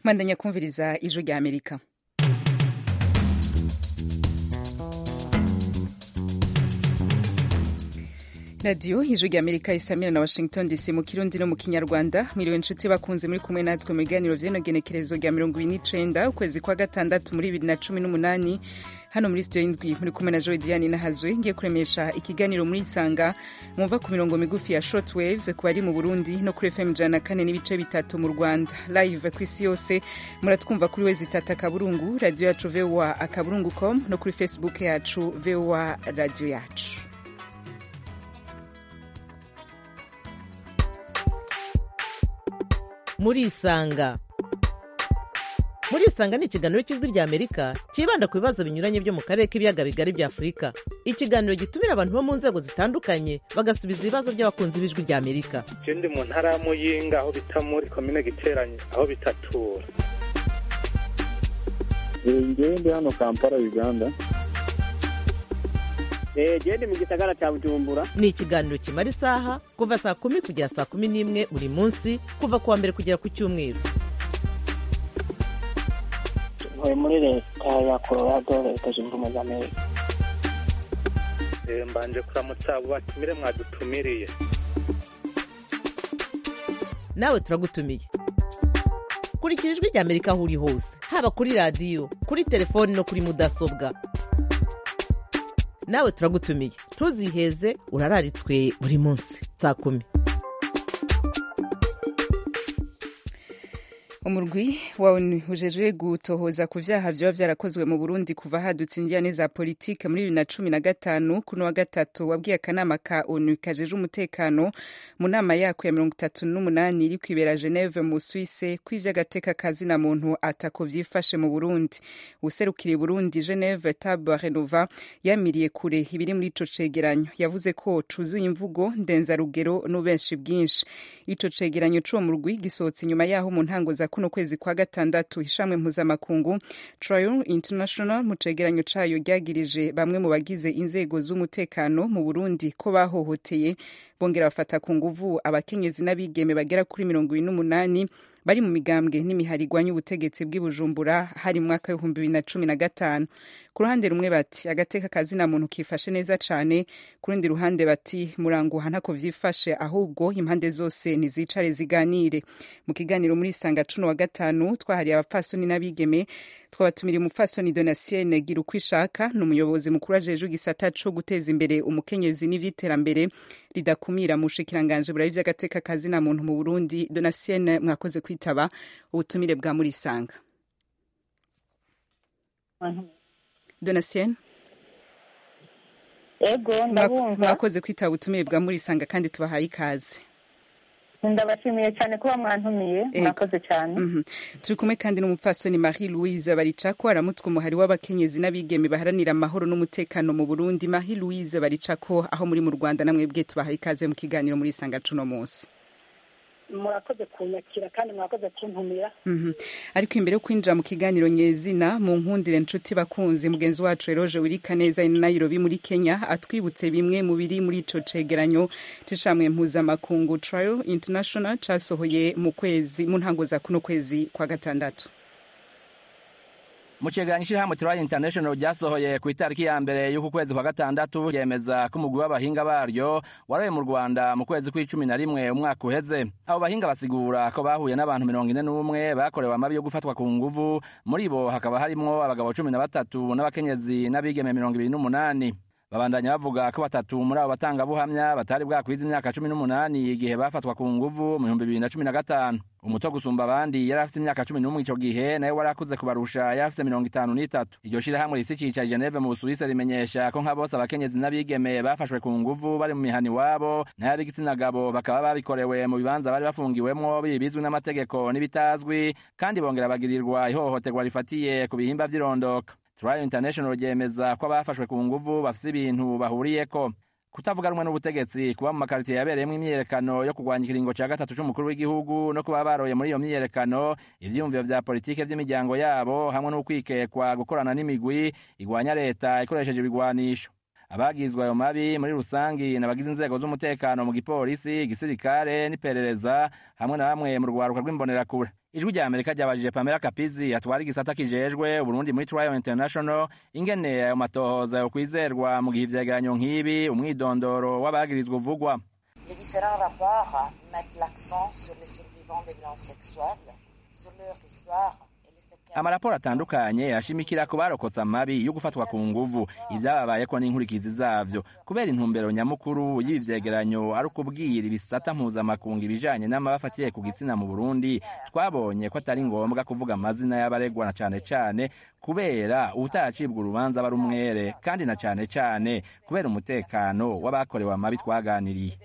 mwandanya kumviriza ijwi rya amerika radiyo ijwi rya amerika isamira na washington dc mu kirundi no mu kinyarwanda mwiriwe inshuti bakunze muri kumwe natwe mu biganiro vy'inogenekerezo rya mirongo ibiri n'icenda ukwezi kwa gatandatu muri bibiri na cumi n'umunani hano muri studio y'indwi muri kumwe na joe diane nahazwe ngiye kuremesha ikiganiro muri isanga mwumva ku mirongo migufi ya short waves ku bari mu burundi no kuri fm ijana na kane n'ibice bitatu mu rwanda live ku isi yose muratwumva kuri wezi tata akaburungu radiyo yacu voa akaburungu com no kuri facebook yacu voa radiyo yacu murisanga murisanga ni ikiganiro cy'ijwi rya amerika cyibanda ku bibazo binyuranye byo mu karere k'ibiyaga bigari bya afurika ikiganiro gitumira abantu bo mu nzego zitandukanye bagasubiza ibibazo by'abakunzi b'ijwi rya amerika ndi mu ntara ya muyinga aho bita muri komine giteranye aho bitatura ngewe ndi hano kampala uganda gende mu gisagara cya bujumbura ni ikiganiro kimara isaha kuva saa kumi kugera saa kumi n'imwe buri munsi kuva ku wa mbere kugera ku cyumweru ntuye muri leta ya colorado leta zunze ubumwe za amerika mbanje kuramutsa abo batumire mwadutumiriye nawe turagutumiye kurikira ijwi rya amerika aho uri hose haba kuri radiyo kuri telefoni no kuri mudasobwa nawe turagutumiye ntuziheze urararitswe buri munsi saa kumi umurwi wawe ujejwe gutohoza ku vyaha vyoba vyarakozwe mu burundi kuva hadutse indiyane za politike muri bibiri na cumi na gatanu kuno wa gatatu wabwiye akanama ka onu kajeje umutekano mu nama yako ya mirongo itatu n'umunani iri kwibera geneve mu swisse ko ivy'agateka kazina muntu atako vyifashe mu burundi userukiriye burundi geneve tab renova yamiriye kure ibiri muri ico cegeranyo yavuze ko cuzuye imvugo ndenzarugero n'ubenshi bwinshi ico cegeranyo c'uwo murwi gisohotse inyuma yaho mu ntango za kuno kwezi kwa gatandatu ishamwe mpuzamakungu trial international mu cegeranyo cayo ryagirije bamwe mu bagize inzego z'umutekano mu burundi ko bahohoteye bongera bafata ku nguvu abakenyezi n'abigeme bagera kuri mirongo ibiri n'umunani bari mu migambwe n'imihari igwanya ubutegetsi bw'i bujumbura hari mu mwaka w'ibihumbi bibiri na cumi na gatanu ku ruhande rumwe bati agateka kazina muntu kifashe neza cane ku rundi ruhande bati muranguha ntako vyifashe ahubwo impande zose nizicare ziganire mu kiganiro muri sanga cuno wa gatanu twahariye abapfasoni n'abigeme twabatumiriye umupfasoni donasienne gira uko ishaka ni umuyobozi mukuru ajejwe igisata co guteza imbere umukenyezi n'ivy'iterambere ridakumira mu bushikiranganji burayi vy'agateka kazina muntu mu burundi donasienne mwakoze kwitaba ubutumire bwa murisanga donasienne ego ndabumva mwakoze kwitaba ubutumire bwa murisanga kandi tubahaye ikaze ndabashimiye cyane kuba mwantumiye mwakoze cyane turi kumwe kandi n'umupfasoni marie louise baricako aramutse umuhari w'abakenyezi n'abigeme baharanira amahoro n'umutekano mu burundi marie louise baricako aho muri mu rwanda namwe bwe tubahaye ikaze mu kiganiro muri sanga cuno munsi murakoze kunyakira kandi murakoze kuntumira ariko imbere yo kwinjira mu kiganiro nyezina mu nkundire nshuti bakunzi mugenzi wacu eroje wirika neza i nairobi muri kenya atwibutse bimwe mu biri muri ico cegeranyo c'ishamwe mpuzamakungu trial international casohoye mu kwezi mu ntango za kuno kwezi kwa gatandatu mu cegeranyo ishirahamwe Trial International ryasohoye ku itariki ya mbere y'uku kwezi kwa gatandatu ryemeza ko umugwi w'abahinga baryo waroye mu Rwanda mu kwezi kw'icumi na rimwe umwaka uheze abo bahinga basigura ko bahuye n'abantu mirongo ine n'umwe bakorewe amabi yo gufatwa ku nguvu muri bo hakaba harimwo abagabo cumi na batatu n'abakenyezi n'abigeme mirongo ibiri n'umunani babandanya bavuga ko batatu muri abo batangabuhamya batari bwakwiza imyaka cumi n'umunani igihe bafatwa ku nguvu mu bihumbi bibiri na cumi na gatanu umuto gusumba abandi yari afite imyaka cumi n'umwe ico gihe nawe wari akuze kubarusha yari afite mirongo itanu n'itatu iryo shirahamwe risi cica geneve mu busuwisi rimenyesha ko nka bose abakenyezi n'abigeme bafashwe ku nguvu bari mu mihani wabo nayo ab'igitsina gabo bakaba babikorewe mu bibanza bari bafungiwemwo bizwi n'amategeko n'ibitazwi kandi bongera bagirirwa ihohoterwa rifatiye ku bihimba vy'irondoka Trial International ryemeza ko abafashwe ku nguvu bafite ibintu bahuriyeko kutavuga rumwe n'ubutegetsi kuba mu makaritiye yabereyemo imyiyerekano yo kurwanya ikiringo ca gatatu c'umukuru w'igihugu no kuba baroye muri iyo myiyerekano ivyiyumviro vya politike vy'imiryango yabo hamwe n'ukwikekwa gukorana n'imigwi igwanya leta ikoresheje ibigwanisho abagizwe ayo mabi muri rusangi n'abagize inzego z'umutekano mu gipolisi igisirikare n'iperereza hamwe na bamwe mu rwaruka rw'imbonerakure ijwi rya amerika ryabajije pamela kapizi atwara igisata kijejwe uburundi muri trial international ingene ayo matohoza yo kwizerwa mu gihe ivyegeranyo nk'ibi umwidondoro w'abagirizwa uvugwa Les différents rapports mettent l'accent sur les survivants des violences sexuelles, sur leur histoire amaraporo atandukanye ashimikira ku barokotse amabi yo gufatwa ku nguvu ibyababayeko n'inkurikizi zavyo kubera intumbero nyamukuru y'ibi vyegeranyo ari ukubwira ibisata mpuzamakungu ibijanye n'amabi afatiye ku gitsina mu burundi twabonye ko atari ngombwa kuvuga amazina y'abaregwa na cane cane kubera uwutaracibwa urubanza aba ari umwere kandi na cane cane kubera umutekano w'abakorewe amabi twaganiriye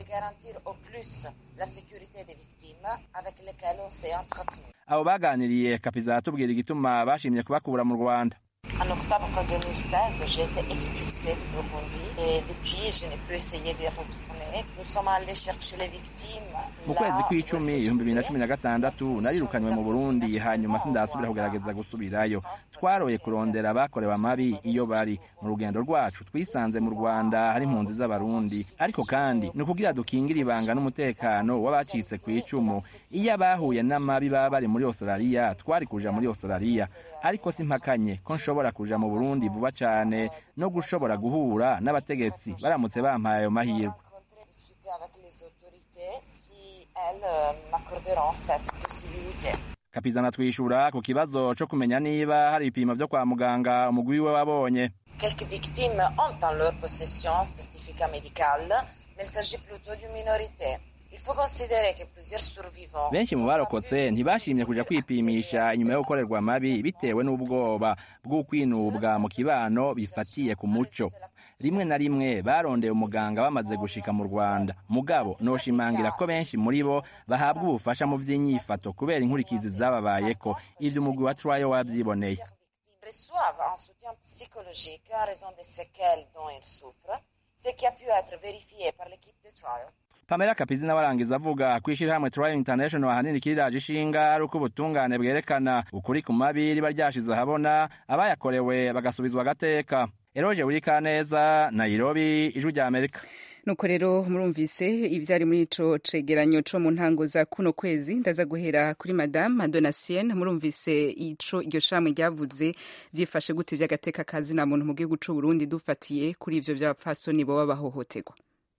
la sécurité des victimes avec lesquelles on s'est entretenu. abo baganiriye kapiza aratubwira igituma bashimye kubakura mu rwanda En octobre 2016, j'ai été expulsée du Burundi et depuis, je n'ai plus essayé de retourner. Nous sommes allés chercher les victimes. mu kwezi kw'icumi ibihumbi bibiri na cumi na gatandatu narirukanywe mu burundi hanyuma sindasubira kugerageza gusubirayo twaroye kurondera abakorewe amabi iyo bari mu rugendo rwacu twisanze mu rwanda hari impunzi z'abarundi ariko kandi ni ukugira dukingire ibanga n'umutekano w'abacitse ku icumu iyo abahuye n'amabi baba bari muri australia twari kuja muri australia ariko simpakanye ko nshobora kuja mu burundi vuba cane no gushobora guhura n'abategetsi baramutse bampaye ayo mahirwe avec les autorités si elles euh, m'accorderont cette possibilité. kapizana twishura ku kibazo co kumenya niba hari ibipimo vyo kwa muganga umugwi wiwe wabonye Quelques victimes ont en leur possession un certificat médical, mais il s'agit plutôt d'une minorité. Il faut considérer que plusieurs survivants benshi mu barokotse ntibashimye kuja kwipimisha inyuma yo gukorerwa amabi bitewe n'ubwoba bw'ukwinubwa mu kibano bifatiye ku muco rimwe na rimwe barondeye umuganga bamaze gushika mu rwanda mugabo noshimangira ko benshi muri bo bahabwa ubufasha mu vy'inyifato kubera inkurikizi zababayeko ivyo umugwi wa trayo wavyiboneye reçoivent un soutien psychologique en raison des séquelles dont ils souffrent, ce qui a pu être vérifié par l'équipe de trial. pamela kapizi nawe arangiza avuga ko ishirahamwe trial international ahanini kiriraje ishinga ari uko ubutungane bwerekana ukuri ku mabi riba ryashize ahabona abayakorewe bagasubizwa agateka eroje wurikaneza nairobi ijwi rya amerika nuko rero murumvise ivyari muri ico cegeranyo co mu ntango za kuno kwezi ndaza guhera kuri madame madonasienne murumvise ico iryo shamwe ryavuze vyifashe gute vy'agateka kazi na muntu mu gihugu c'u Burundi dufatiye kuri ivyo vy'abapfasoni boba bahohoterwa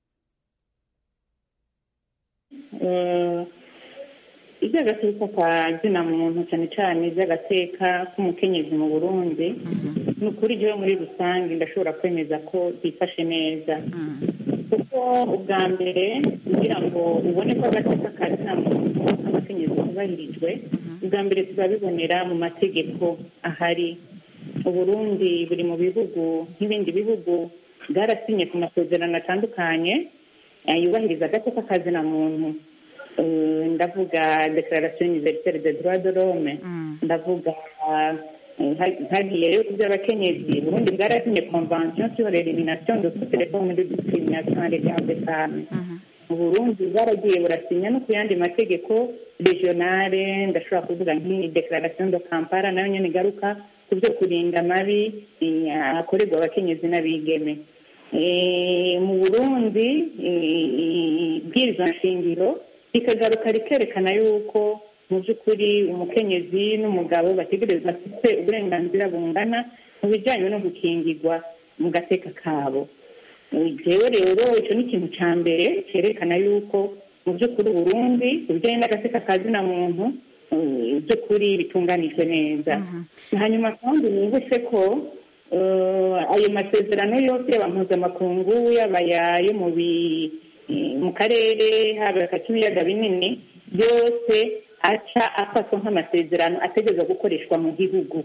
iby'agateka ka zina muntu cyane cyane iby'agateka k'umukenyezi mu burundi ni ukuri ryo muri rusange ndashobora kwemeza ko byifashe neza kuko ubwa mbere kugira ngo ubone ko agateka ka zina muntu k'abakenyezi kubahirijwe ubwa mbere tuzabibonera mu mategeko ahari uburundi buri mu bihugu nk'ibindi bihugu bwarasinye ku masezerano atandukanye yubahiriza agateka ka zina muntu ndavuga declaration universelle de droit de l'homme ndavuga hagiye rero ku by'abakenyezi burundi bwarasinye convention sur l'elimination de toutes les formes de discrimination à l'égard des femmes mu burundi bwaragiye burasinya no ku yandi mategeko regionale ndashobora kuvuga nk'iyi declaration de kampala nayo nyene igaruka ku byo kurinda amabi akorerwa abakenyezi n'abigeme mu burundi ibwirizwa nshingiro rikagaruka rikerekana yuko mu by'ukuri umukenyezi n'umugabo bategereza bafite uburenganzira bungana mu bijyanye no gukingirwa mu gateka kabo jewe rero icyo ni ikintu cya mbere cyerekana yuko mu by'ukuri uburundi ibijyanye n'agateka ka zina muntu by'ukuri bitunganijwe neza hanyuma kandi nibutse ko ayo masezerano yose yaba mpuzamakungu yaba ayo mu mu karere haba k'ibiyaga binini byose aca afatwa nk'amasezerano ategereza gukoreshwa mu gihugu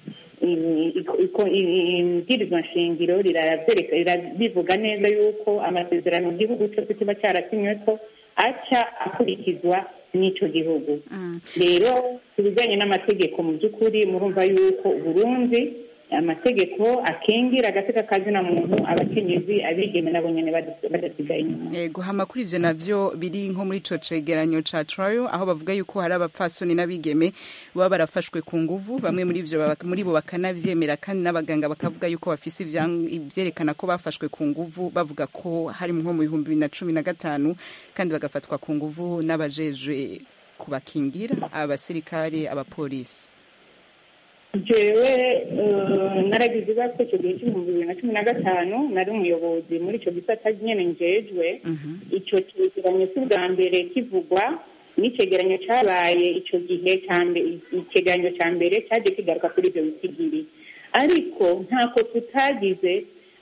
ibwirizwa nshingiro rirabivuga neza yuko amasezerano mu gihugu cyose kiba cyarasinywe ko aca akurikizwa n'icyo gihugu rero ku bijyanye n'amategeko mu by'ukuri murumva yuko uburundi amategeko akingira agateka kazina muntu abakenyezi abigeme nabo nyene bada- badasigaye inyuma Ego hama kuri ivyo navyo biri nko muri ico cegeranyo ca trial aho bavuga yuko hari abapfasoni n'abigeme baba barafashwe ku nguvu bamwe muri ivyo baba- muri bo bakanavyemera kandi n'abaganga bakavuga yuko bafise ivyan- ivyerekana ko bafashwe ku nguvu bavuga ko hari nko mu bihumbi bibiri na cumi na gatanu kandi bagafatwa ku nguvu n'abajejwe kubakingira abasirikare abapolisi jewe eh, naragize ibibazo icyo gihe cy'ibihumbi bibiri na cumi na gatanu nari umuyobozi muri icyo gisata nyene njejwe icyo cyegeranyo si ubwa mbere kivugwa n'icegeranyo cyabaye icyo gihe cya mbere icegeranyo cya mbere cyagiye kigaruka kuri ibyo bitigiri ariko ntako tutagize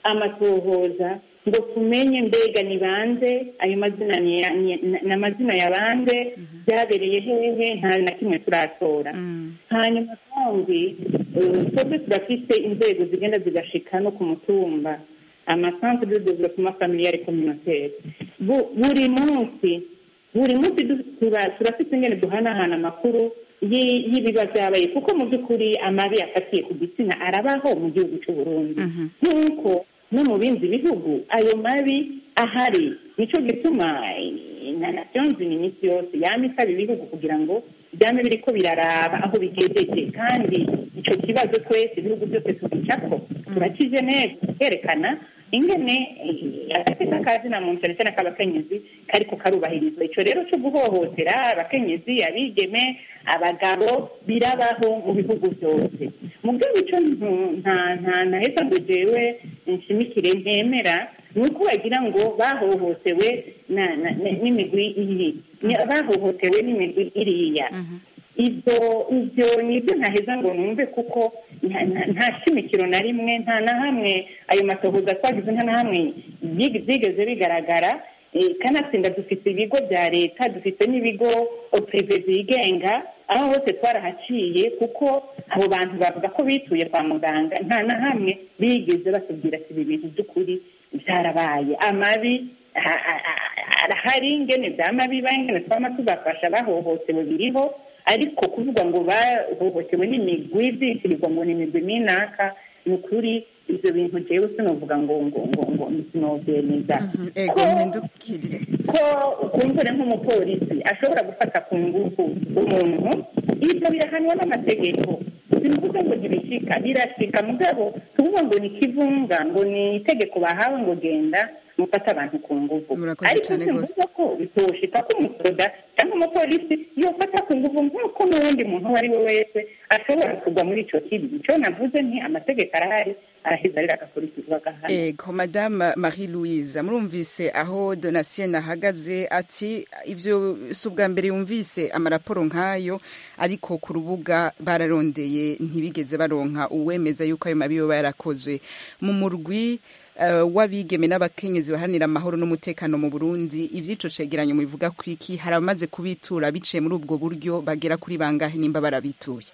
amatohoza ngo tumenye mbega ni bande ayo mazina ni ya- ni ni amazina ya bande byabereye hehe nta na kimwe turatora hanyuma kandi eh, twebwe turafise inzego zigenda zigashika no ku mutumba amasantre de développement familial et communautaire Bu- buri munsi buri munsi du- tura- turafite ingene duhanahana amakuru yi- y'ibiba byabaye kuko mu by'ukuri amabi afatiye ku gitsina arabaho mu gihugu cy'u Burundi nk'uko no mu bindi bihugu ayo mabi ahari nicyo gituma eh, na nations ni iminsi yose yama isaba ibihugu kugira ngo byame biriko biraraba aho bigejeje kandi ico kibazo twese ibihugu byose tugicako turakije neza kerekana ingene eh, agateka kazina muntu cyane cyane k'abakenyezi kariko karubahirizwa ico rero cyo guhohotera abakenyezi abigeme abagabo birabaho mu bihugu byose mugabo ico ntu- nta nta ntaheza ngo jewe nshimikire ntemera ni uko bagira ngo bahohotewe na- na- na- n'imigwi iyi Ni- bahohotewe n'imigwi iriya ibyo ibyo nibyo ntaheza ngo numve kuko nta- nta- nta shimikiro na rimwe nta na hamwe ayo matohoza twagize nta na hamwe byig- byigeze bigaragara Eh, kanatsinda dufite ibigo bya leta dufite n'ibigo prive byigenga aho hose twarahaciye kuko abo bantu bavuga ko bituye kwa muganga nta na hamwe bigeze batubwira ati ibi bintu by'ukuri byarabaye amabi ha- ha- ha- arahari ingene byama biba ingene twama tubafasha bahohotewe biriho ariko kuvuga ngo bahohotewe n'imigwi byitirirwa ngo ni imigwi minaka ni ukuri ibyo bintu jewe sinovuga ngo ngo ngo ngo sinovyemeza ego ko mpindukirire ko kumbure nk'umupolisi ashobora gufata ku ngufu umuntu ibyo birahanwa n'amategeko sinuvuga ngo ntibishika birashika mugabo tuvuga ngo ni kivunga ngo ni itegeko bahawe ngo genda mufate abantu ku ngufu Murakoze ariko cane gose. simvuga ko bitoshika ko umusoda cyangwa umupolisi yofata ku ngufu nk'uko n'uwundi muntu uwo ari we wese ashobora kugwa muri ico kibi ico navuze nti amategeko arahari araheza rero agakurikizwa agahana ego madame marie louise murumvise aho donatien ahagaze ati ibyo si ubwa mbere yumvise amaraporo nk'ayo ariko ku rubuga bararondeye ntibigeze baronka uwemeza yuko ayo mabi yoba yarakozwe mu murwi eh, w'abigeme n'abakenyezi baharanira amahoro n'umutekano mu burundi iby'ico cegeranyo mubivuga ku iki hari abamaze kubitura biciye muri ubwo buryo bagera kuri bangahe nimba barabituye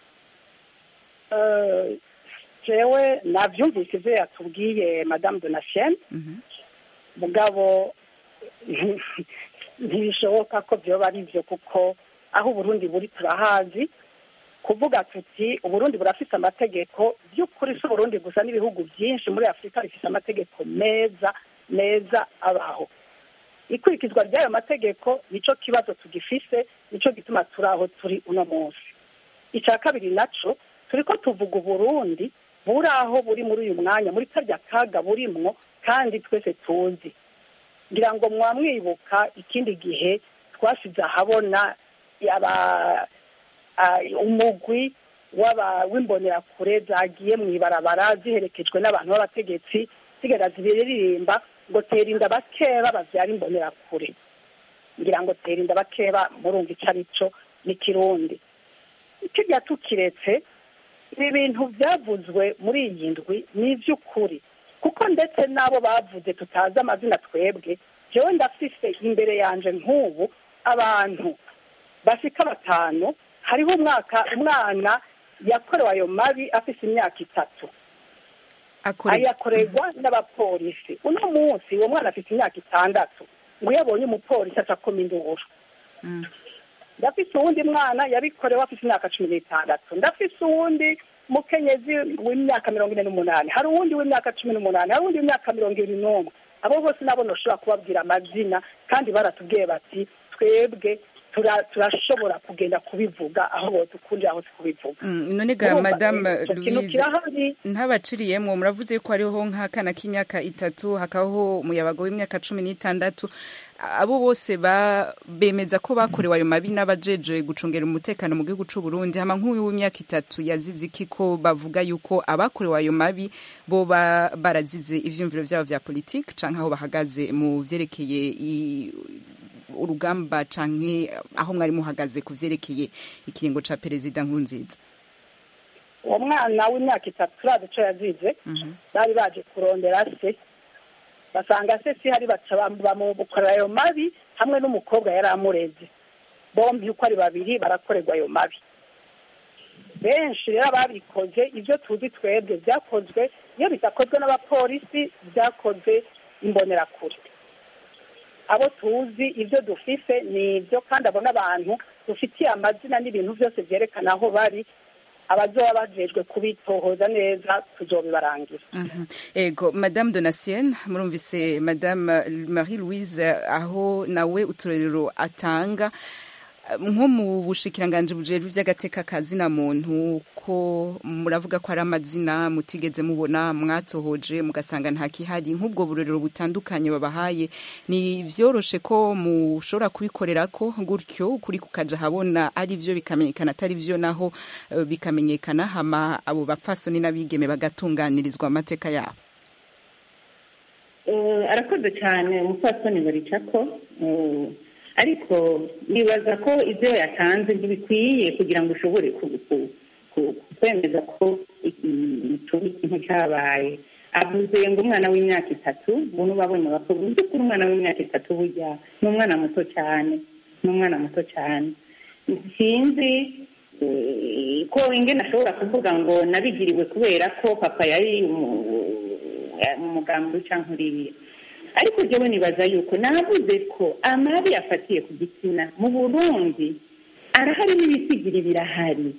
Eh, jewe navyumvise ivyo yatubwiye madame donatien mugabo ntibishoboka ko vyoba ari vyo kuko aho uburundi buri turahazi kuvuga tuti uburundi burafise amategeko by'ukuri si uburundi gusa n'ibihugu byinshi muri afurika bifise amategeko meza meza abaho ikurikizwa ry'ayo mategeko nico kibazo tugifise nico gituma turi aho turi uno munsi icya kabiri naco turiko tuvuga uburundi buri aho buri muri uyu mwanya muri karya kaga burimwo kandi twese tuzi ngira ngo mwamwibuka ikindi gihe twasize ahabona aba ah, umugwi w'aba- w'imbonerakure zagiye mu ibarabara ziherekejwe n'abantu b'abategetsi zigenda zibiririmba ngo tera inda bakeba bavyara imbonerakure ngira ngo tera inda bakeba murumva ico ari co n'ikirundi kirya tukiretse ibi bintu byavuzwe muri iyi ndwi ni iby'ukuri kuko ndetse n'abo bavuze tutazi amazina twebwe jewe ndafise imbere yanje nk'ubu abantu bashika batanu hariho umwaka umwana yakorewe ayo mabi afise imyaka itatu ayakorerwa n'abapolisi uno munsi uwo mwana afite imyaka itandatu ngo iyo abonye umupolisi aca akoma induru ndafise uwundi mwana yabikorewe afite imyaka cumi n'itandatu ndafise uwundi umukenyezi w'imyaka mirongo ine n'umunani hari uwundi w'imyaka cumi n'umunani hari uwundi w'imyaka mirongo ibiri n'umwe abo bose nabo ntushobora kubabwira amazina kandi baratubwiye bati twebwe tura- turashobora kugenda kubivuga aho bodukundira hose kubivuga Mm, none ga Urumva, madame eh, ico kintu louise kirahari ntabaciriyemwo muravuze ko hariho nk'akana k'imyaka itatu hakabaho umuyabaga w'imyaka cumi n'itandatu abo bose ba- bemeza ko bakorewe ayo mabi n'abajejwe gucungera umutekano mu gihugu c'u Burundi hama nk'uyu w'imyaka itatu yazize iki ko bavuga yuko abakorewe ayo mabi bo ba- barazize ivyumviro vyabo vya politike canke aho bahagaze mu vyerekeye i- urugamba canke aho mwari muhagaze ku vyerekeye ikiringo ca perezida nkurunziza uwo mwana w'imyaka itatu turazi ico yazize bari baje kurondera se basanga se si hari baca bam- bamukorera ayo mabi hamwe n'umukobwa yari amureze bombi uko ari babiri barakorerwa ayo mabi benshi rero ababikoze ibyo tuzi twebwe byakozwe iyo bidakozwe n'abapolisi byakozwe imbonerakure abo tuzi ibyo dufise ni ibyo kandi abo n'abantu dufitiye amazina n'ibintu byose byerekana aho bari abazoba bajejwe kubitohoza neza tuzobibarangira Mhm. ego madame donatien murumvise madame marie louise aho nawe uturerero atanga nko mu bushikiranganji bujejwe ivy'agateka ka zina muntu ko muravuga ko ari amazina mutigeze mubona mwatohoje mugasanga nta kihari nk'ubwo burorero butandukanye babahaye ni vyoroshe ko mushobora kubikorerako gutyo kuri kukaja habona ari vyo bikamenyekana atari vyo naho eh, bikamenyekana hama abo bapfasoni n'abigeme bagatunganirizwa amateka yabo Eh, arakoze cyane umupfasoni baricako eh, ariko nibaza ko ibyo yatanze ntibikwiye kugira ngo ushobore ku- ku- ku- kwemeza ko ikintu cyabaye avuze ngo umwana w'imyaka itatu ubu n'ubabonye bakuru uzi ko umwana w'imyaka itatu burya ni umwana muto cyane ni umwana muto cyane sinzi eh, ko ingene ashobora kuvuga ngo nabigiriwe kubera ko papa yari umu- mu mugambi cyangwa uriya ariko jyewe nibaza yuko navuze ko amabi afatiye ku gitsina mu burundi arahari n'ibisigiri birahari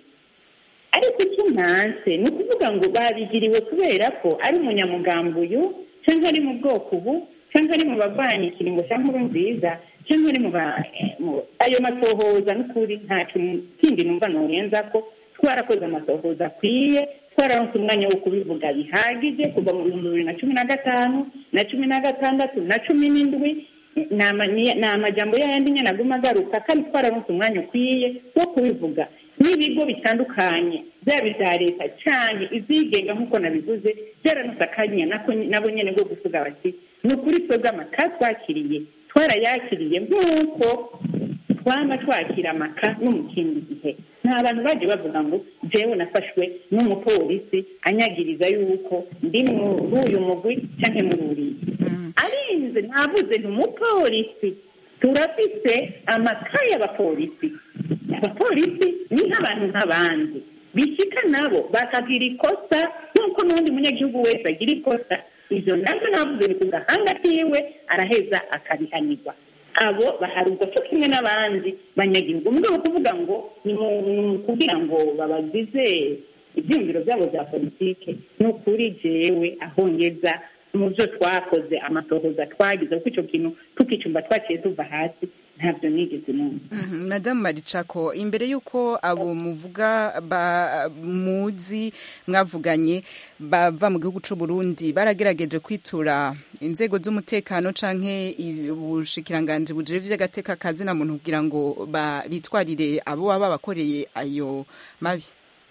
ariko icyo ntanse ni ukuvuga ngo babigiriwe kubera ko ari umunyamugambi uyu cyangwa ari mu bwoko ubu cyangwa ari mu barwanya ikiringo cya nkuru nziza cyangwa ari mu ba- mu- ayo masohoza n'ukuri ntacyo kindi numva norenza ko twarakoze amasohoza akwiye twararonse umwanya wo kubivuga bihagije kuva mu bihumbi bibiri na cumi na gatanu na cumi na gatandatu na cumi n'indwi ni ama- ni- ni amajambo yayandi nyine aguma agaruka kandi twararonse umwanya ukwiye wo kubivuga n'ibigo bitandukanye byaba ibya leta cyane izigenga nk'uko nabivuze byararonse akanya nako nabo nyine bwo kuvuga bati ni ukuri twebwe amaka twakiriye twarayakiriye nk'uko twaba twakira amaka no mu kindi gihe nta bantu baje bavuga ngo jewe nafashwe n'umupolisi anyagiriza yuko ndi muri uyu mugwi cyangwa muri uriya arinze navuze nti umupolisi turafise amakaye y'abapolisi abapolisi ni nk'abantu nk'abandi bishika nabo bakagira ikosa nk'uko n'undi munyagihugu wese agira ikosa ivyo navyo navuze ni ku gahanga kiwe araheza akabihanirwa abo baharugwa cyo kimwe n'abandi banyagihugu mugabo kuvuga ngo ni mu- ni kugira ngo babagize ibyiyumviro byabo bya politike ni ukuri jewe aho ngeza mu byo twakoze amatohoza twagize kuko icyo kintu tukicumba twaciye tuva hasi ntabyo nigeze numva Mhm, madamu maricako imbere y'uko abo muvuga ba muzi mwavuganye bava mu gihugu c'u Burundi baragerageje kwitura inzego z'umutekano canke i- ubushikiranganji bujejwe vy'agateka kazina muntu kugira ngo ba- bitwarire abo baba bakoreye ayo mabi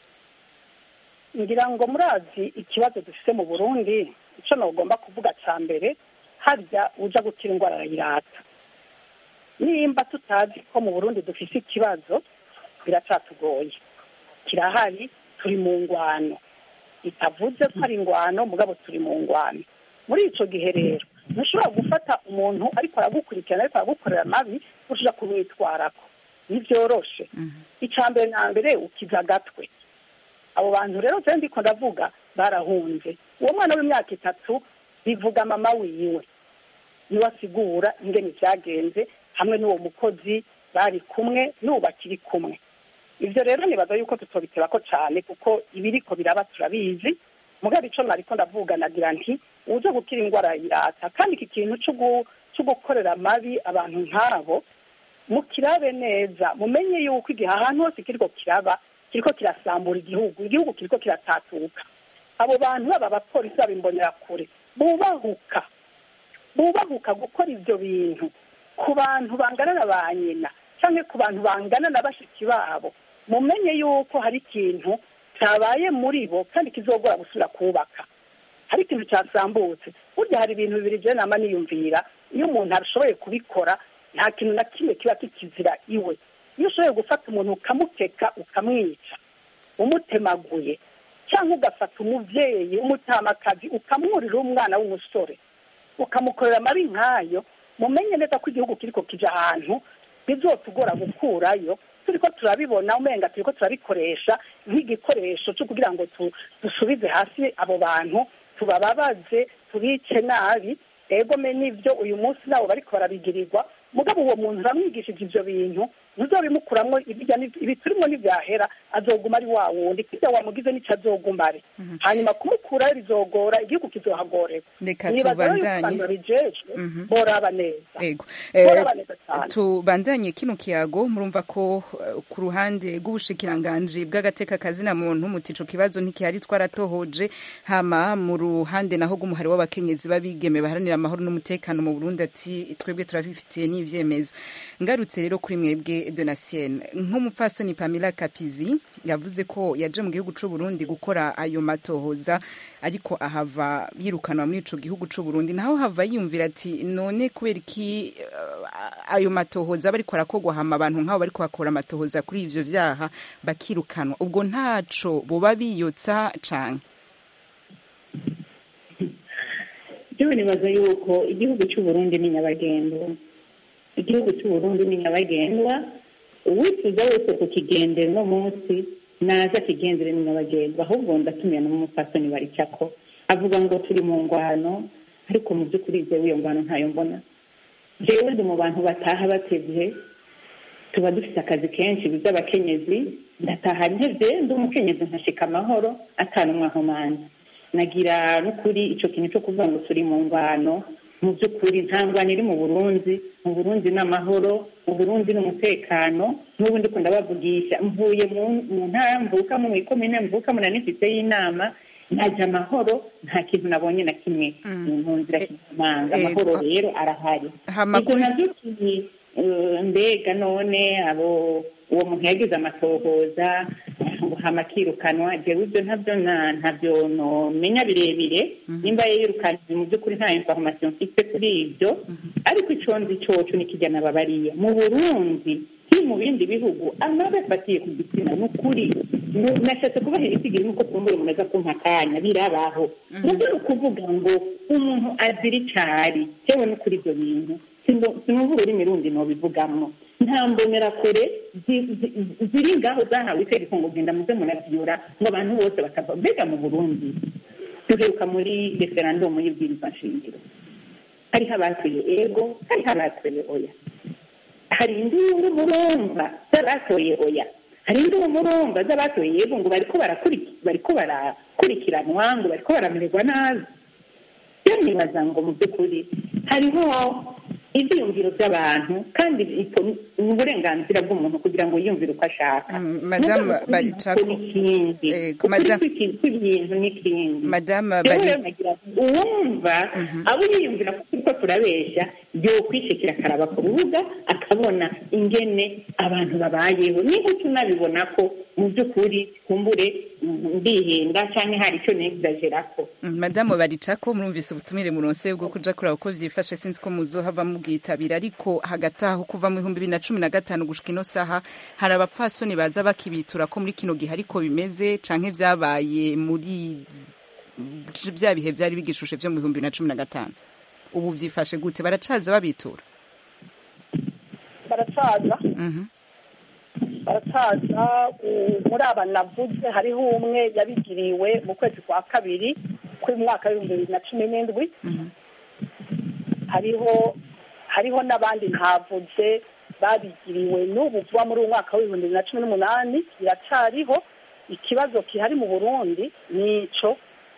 ngira ngo murazi ikibazo dufite mu burundi icyo ntugomba kuvuga cya mbere harya uja gukira indwara arayirata nimba tutazi ko mu burundi dufite ikibazo biracatugoye kirahari turi mu ngwano bitavuze ko ari ingwano mugabo turi mu ngwano muri icyo gihe rero ntushobora gufata umuntu ariko aragukurikirana ariko aragukorera amabi uja kumwitwarako ntibyoroshe icya mbere na mbere ukiza agatwe abo bantu rero je ndiko ndavuga barahunze uwo mwana w'imyaka itatu bivuga mama wiwe niwe asigura ingene vyagenze hamwe n'uwo mukozi bari kumwe n'ubu bakiri kumwe ivyo rero nibaza yuko tutobiterako cane kuko ibiriko biraba turabizi mugabo ico nariko ndavuga nagira nti uje gukira indwara yirata kandi iki kintu co gukorera amabi abantu nk'abo mukirabe neza mumenye yuko igihe ahantu hose kiriko kiraba kiriko kirasambura igihugu igihugu kiriko kiratatuka abo bantu baba abapolisi baba imbonerakure bubahuka bubahuka gukora ivyo bintu ku bantu bangana na ba nyina canke ku bantu bangana na bashiki babo mumenye yuko hari ikintu cyabaye muri bo kandi kizogora gusubira kubaka hari ikintu cyasambutse burya hari ibintu bibiri je nama niyumvira iyo umuntu ashoboye kubikora nta kintu na kimwe kiba kikizira iwe iyo ushoboye gufata umuntu ukamukeka ukamwica umutemaguye cyangwa ugafata umubyeyi w'umutamakazi ukamwurira umwana w'umusore ukamukorera amabi nk'ayo mumenye neza ko igihugu kiriko kija ahantu bizotugora gukurayo turiko turabibona umenga turiko turabikoresha nk'igikoresho cyo kugira ngo dusubize hasi abo bantu tubababaze tubice nabi ego me n'ivyo uyu munsi nabo bariko barabigirirwa mugabo uwo muntu uramwigishije ivyo bintu ntuzobimukuramwo ibi turimo ntivyahera azoguma ari wa wundi kirya wamugize n'ico azoguma ari hanyuma kumukurayo bizogora igihugu kizohagorerwa reka nibaza tubandanye yuko bijejwe boraba neza ego boraba neza cyane tubandanye kino kiyago murumva ko eh, ku ruhande rw'ubushikiranganji bw'agateka kazina muntu muti ico kibazo ntikihari twaratohoje hama mu ruhande naho rw'umuhari w'abakenyezi b'abigeme baharanira amahoro n'umutekano mu Burundi ati twebwe turabifitiye n'ivyemezo ngarutse rero kuri mwebwe Donatien nk'umupfasoni Pamela Kapizi yavuze ko yaje mu gihugu c'u Burundi gukora ayo matohoza ariko ahava yirukanwa muri ico gihugu c'u Burundi naho hava yiyumvira ati none kubera iki eh, ayo matohoza bariko arakogwa hama abantu nk'abo bariko bakora amatohoza kuri ivyo vyaha bakirukanwa ubwo ntaco boba biyotsa canke jewe nibaza yuko igihugu cy'u Burundi ni nyabagendwa igihugu cy'u Burundi ni nyabagendwa uwifuza wese kukigendera uno munsi naza akigendere ni nyabagendwa ahubwo ndatumiye n'umupfasoni baricako avuga ngo turi mu ngwano ariko mu by'ukuri jewe iyo ngwano ntayo mbona jewe ndi mu bantu bataha batevye tuba dufite akazi kenshi by'abakenyezi ndataha ntevye ndi umukenyezi nkashika amahoro atanumwe ahomanya nagira n'ukuri ico kintu cyo kuvuga ngo turi mu ngwano mu by'ukuri nta ngwano iri mu burundi mu burundi ni amahoro mu burundi ni umutekano n'ubu ndiko ndabavugisha mvuye mu- mu ntara mvukamo mu ikomine mvukamo na nifite y'inama ntaja amahoro nta kintu nabonye na kimwe mu nzira kizimanga Eh, amahoro eh, rero arahari hama ibyo kuri- navyo kiri eh, mbega none abo uwo muntu yagize amatohoza ngo hama akirukanwa jewe ibyo ntabyo na- ntabyo nomenya birebire nimba yirukanije mu by'ukuri nta information mfite kuri ibyo ariko ico nzi coco nikijya nababariye mu burundi kiri mu bindi bihugu amabi afatiye ku gitsina ni ukuri Nu- nashatse kubaha ibitigiri nuko kumbura umuntu aza kumpa akanya birabaho nubwo ni ukuvuga ngo umuntu azira icari yewe no kuri ibyo bintu Sino- sinumva ururimi rundi nobivugamwo nta mbonerakure zi- zi- ziri ngaho zahawe itegeko ngo genda muze muravyura ngo abantu bose bakava mbega mu burundi duheruka muri referandumu y'ibwirizwa nshingiro hariho abatoye ego hariho abatoye oya hari induru murumva z'abatoye oya hari induru murumva z'abatoye yego ngo bariko barakuriki- bariko barakurikiranwa ngo bariko baramererwa nabi rero nibaza ngo mu by'ukuri hariho ibyiyumviro by'abantu kandi iko- ni uburenganzira bw'umuntu kugira ngo yiyumvire uko ashaka Mm, Madame Mugabo ukuri Baricako, niko n'ikindi eh, ukuri Madame- kw'iki- kw'ibintu n'ikindi Madame rero Bari- rero nagira ngo uwumva abo yiyumvira ko turiko turabeshya yokwishikira akaraba ku rubuga akabona ingene abantu babayeho niba tunabibona ko mu by'ukuri kumbure mm, ndihenda cyangwa hari icyo negzagerako Mm, madamu baricako murumvise ubutumire muronse bwo kuja kuraba uko vyifashe sinzi ko muzohava mubwitabira ariko hagati aho kuva mu bihumbi bibiri na cumi na gatanu gushika ino saha hari abapfasoni baza bakibitura ko muri kino gihe ariko bimeze canke vyabaye muri vya bihe vyari bigishushe vyo mu bihumbi bibiri na cumi na gatanu ubu vyifashe gute baracaza babitura baracaza Mhm. baracaza u- muri aba navuze hariho umwe yabigiriwe mu kwezi kwa kabiri kw'umwaka w'ibihumbi bibiri na cumi n'indwi hariho hariho n'abandi ntavuze babigiriwe n'ubu vuba muri uwo mwaka w'ibihumbi bibiri na cumi n'umunani biracariho ikibazo kihari mu burundi ni ico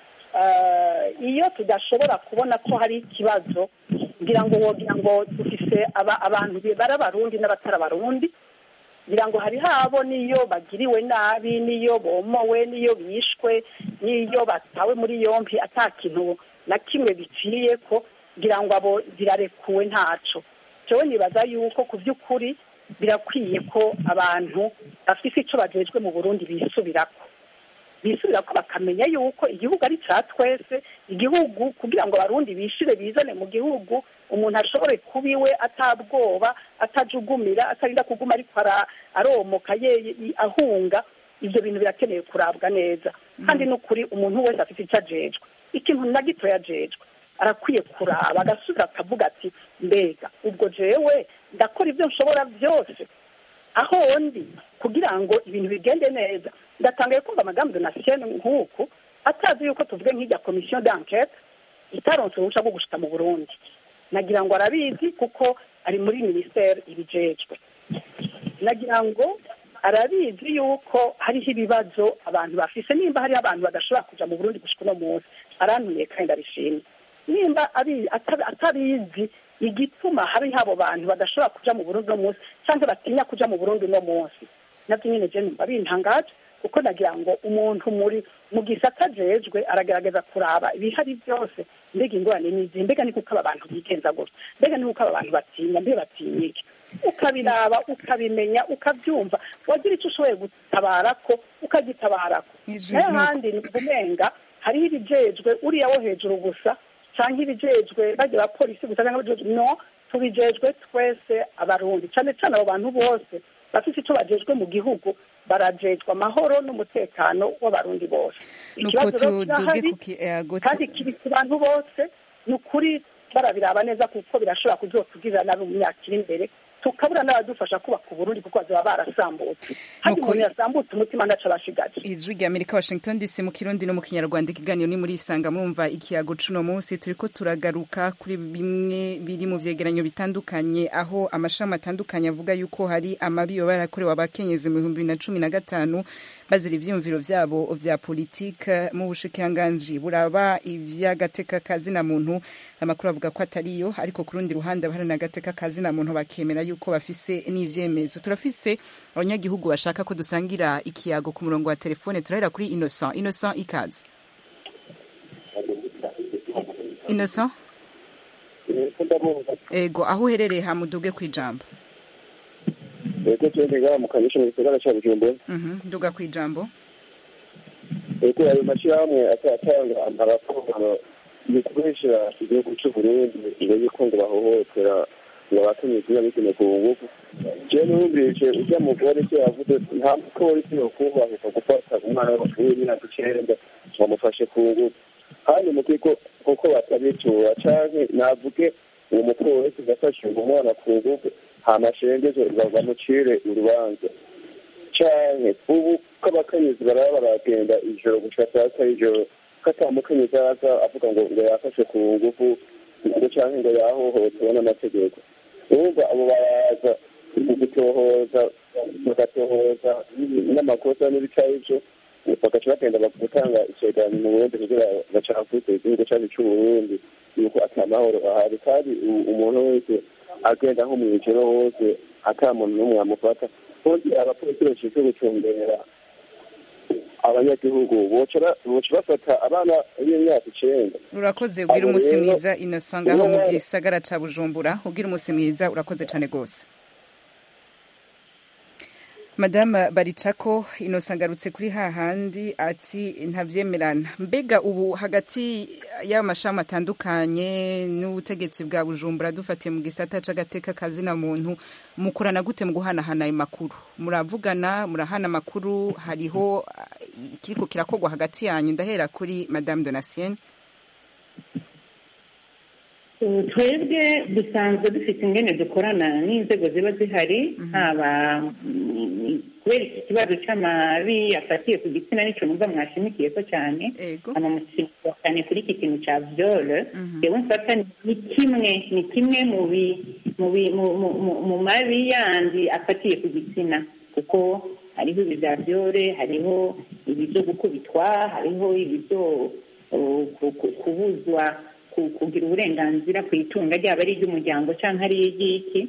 Eh, iyo tudashobora kubona ko hari ikibazo ngira ngo wogira ngo dufise aba- abantu bari abarundi n'abatari abarundi ngira ngo hari habo n'iyo bagiriwe nabi n'iyo bomowe n'iyo bishwe n'iyo batawe muri yompi ata kintu na kimwe biciye ko ngira ngo abo zirarekuwe ntaco jewe nibaza yuko ku by'ukuri birakwiye ko abantu bafise ico bajejwe mu burundi bisubirako bisubira ko bakamenya yuko igihugu ari cya twese igihugu kugira ngo abarundi bishire bizane mu gihugu umuntu ashobore kuba iwe atabwoba atajugumira atarinda kuguma ariko ara- aromoka ye ahunga ibyo bintu birakeneye kurabwa neza kandi n'ukuri umuntu wese afite icyo ajejwe ikintu na gito yajejwe arakwiye kuraba agasubira akavuga ati mbega ubwo jewe ndakora ibyo nshobora byose aho ndi kugira ngo ibintu bigende neza ndatangaye kumva amagambo donatien nk'uku atazi yuko tuvuge nk'ijya komisiyo d'enquête itaronse uruhushya rwo gushika mu burundi nagira ngo arabizi kuko ari muri minisiteri ibijejwe nagira ngo arabizi yuko hariho ibibazo abantu bafise nimba hariho abantu badashobora kuja mu burundi gushika uno munsi arantumiye kandi ndabishimye nimba abi- ata- atabizi igituma hariho abo bantu badashobora kuja mu burundi uno munsi cyangwa batinya kuja mu burundi uno munsi nabyo nyine je numva bintangaje kuko nagira ngo umuntu muri mu gisata ajejwe aragerageza kuraba ibihari byose mbega ingorane ni izihe mbega ni kuko aba bantu bigenza gutya mbega ni kuko aba bantu batinya mbega batinya iki ukabiraba ukabimenya ukabyumva wagira icyo ushoboye gutabara ko ukagitabarako Ijwi nayo nuko- handi umenga hariho ibijejwe uriya wo hejuru gusa cyangwa ibijejwe bajya abapolisi gusa cyangwa abajejwe no tubijejwe twese abarundi cyane cyane abo bantu bose bafite icyo bajejwe mu gihugu barajejwe amahoro n'umutekano w'abarundi bose nuko ikibazo rero tuduge kirahari ku ki- eh, go- kandi kiri ku bantu bose ni ukuri barabiraba neza kuko birashobora kuzotugirira nabi mu myaka iri imbere tukabura n'abadufasha kubaka uburundi kuko bazaba barasambutse kandi Nuko- umuntu yasambutse umutima ntaco abashigaje ijwi rya amerika washington dc mu kirundi no mu kinyarwanda ikiganiro ni muri isanga murumva ikiyago cuno munsi turiko turagaruka kuri bimwe biri mu vyegeranyo bitandukanye aho amashami atandukanye avuga yuko hari amabi yoba yarakorewe abakenyezi mu bihumbi bibiri na cumi na gatanu bazira ivyiyumviro vyabo vya politike mu bushikiranganji buraba ivy'agateka kazina muntu amakuru avuga ko atariyo ariko ku rundi ruhande abaharanira agateka kazina muntu bakemera yuko bafise n'ivyemezo turafise abanyagihugu bashaka ko dusangira ikiyago ku murongo wa telefone turahera kuri innocent innocent ikaze innocent ego aho uherereye hamuduge ku ijambo ego twende ngaha mu kanyesha mu gisagara ca bujumbura Mhm, nduga ku ijambo ego ayo mashyirahamwe atanga abakorwa mu kubeshyira igihugu c'uburundi ngo yuko ngo bahohotera ngo abakenyezi n'abigeme ku ngufu jewe numvise urya mugore se yavuze nta mupolisi yokubahuka gufata umwana w'imyaka icenda ngo amufashe ku ngufu kandi mu kigo kuko batabitura canke navuge uwo mupolisi gafashe uwo mwana ku ngufu hama ashengeze bamucire urubanza canke ubu ko abakenyezi baraba baragenda ijoro gushika saa sita y'ijoro ko ata mukenyezi araza avuga ngo ngo yafashe ku ngufu ngo canke ngo yahohotewe n'amategeko urumva abo baraza mu gutohoza bagatohoza n'amakosa n'ibicarico bagaca bagenda gutanga icegeranyo mu burundi kugira bacavuze igihugu cacu c'uburundi yuko ata mahoro ahari kandi u- umuntu wese agenda nko mw'ijoro hose ata muntu n'umwe amufata ubundi abapolisi bashinzwe gucungera abanyagihugu boca ba- boca bafata abana b'imyaka icenda urakoze ubwira Abo umunsi rero- mwiza innocent ngaho mu Uwo- gisagara ca bujumbura ubwira umunsi mwiza urakoze cane gose madame baricako innocent agarutse kuri hahandi ati ntabyemerana mbega ubu hagati y'amashami atandukanye n'ubutegetsi bwa bujumbura dufatiye mu gisata c'agateka kazina muntu mukorana gute mu guhanahana ayo makuru muravugana murahana amakuru hariho ah, ikiriko kirakorwa hagati yanyu ndahera kuri madame donasienne Uh, twebwe dusanzwe dufite ingene dukorana n'inzego ziba zihari haba mm, kubera iki kibazo c'amabi afatiye ku gitsina nico numva mwashimikiye ko cyane ego hama mushimikira cyane kuri iki kintu ca vyole yewe mfata ni kimwe ni kimwe mu bi mu bi- mu- mu- mu- mu mabi yandi afatiye ku gitsina kuko hariho ibi bya byore hariho ibi byo gukubitwa hariho ibi byo uh, ku- ku- kubuzwa ku- kugira uburenganzira ku itunga ryaba ari iry'umuryango cyangwa ari iry'iki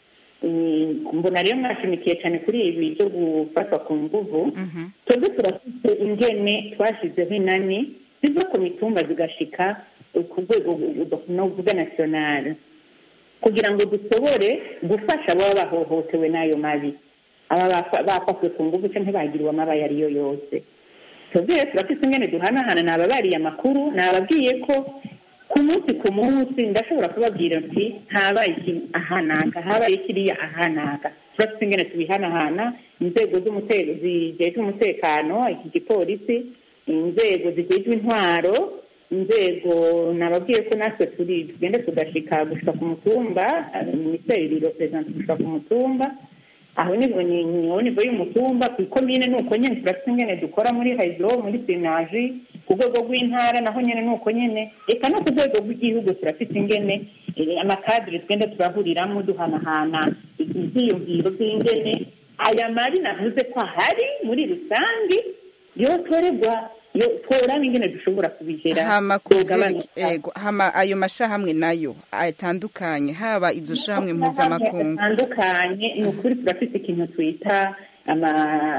Mm, mbona rero mwashimikiye cyane kuri ibi byo gufatwa ku nguvu twebwe turafite ingene twashyizeho inani ziva ku mitumba zigashika ku rwego novuga nasiyonari kugira ngo dushobore gufasha ababa bahohotewe n'ayo mabi aba bafa- bafashwe ku nguvu cyangwa bagiriwe amaba ayo ari yo yose twebwe rero turafite ingene duhanahana nababariye amakuru nababwiye ko ku munsi ku munsi ndashobora kubabwira nti habaye iki ahanaka habaye kiriya ahanaka turafite ingene tubihanahana inzego z'umutekano zijejwe umutekano iki gipolisi inzego zijejwe intwaro inzego nababwiye ko natwe turi tugenda tugashika gushika ku mutumba eh, minisiteri riroperezanta gushika ku mutumba aho ni ni niho nivo y'umutumba ku ikomine ni uko nyene turafite ingene dukora muri hydro muri sinaji ku rwego rw'intara naho nyene ni uko nyene eka no ku rwego rw'igihugu turafite ingene eh, amakadire tugenda turahuriramo duhanahana ivyiyumviro vy'ingene aya mabi navuze ko ahari muri rusange yotorerwa yo tworaba ingene dushobora kubigera hama ku yogabanuka. vyerekeye- ego, hama ayo mashahamwe nayo atandukanye haba izo shahamwe mpuzamakungu atandukanye ni ukuri turafite ikintu twita ama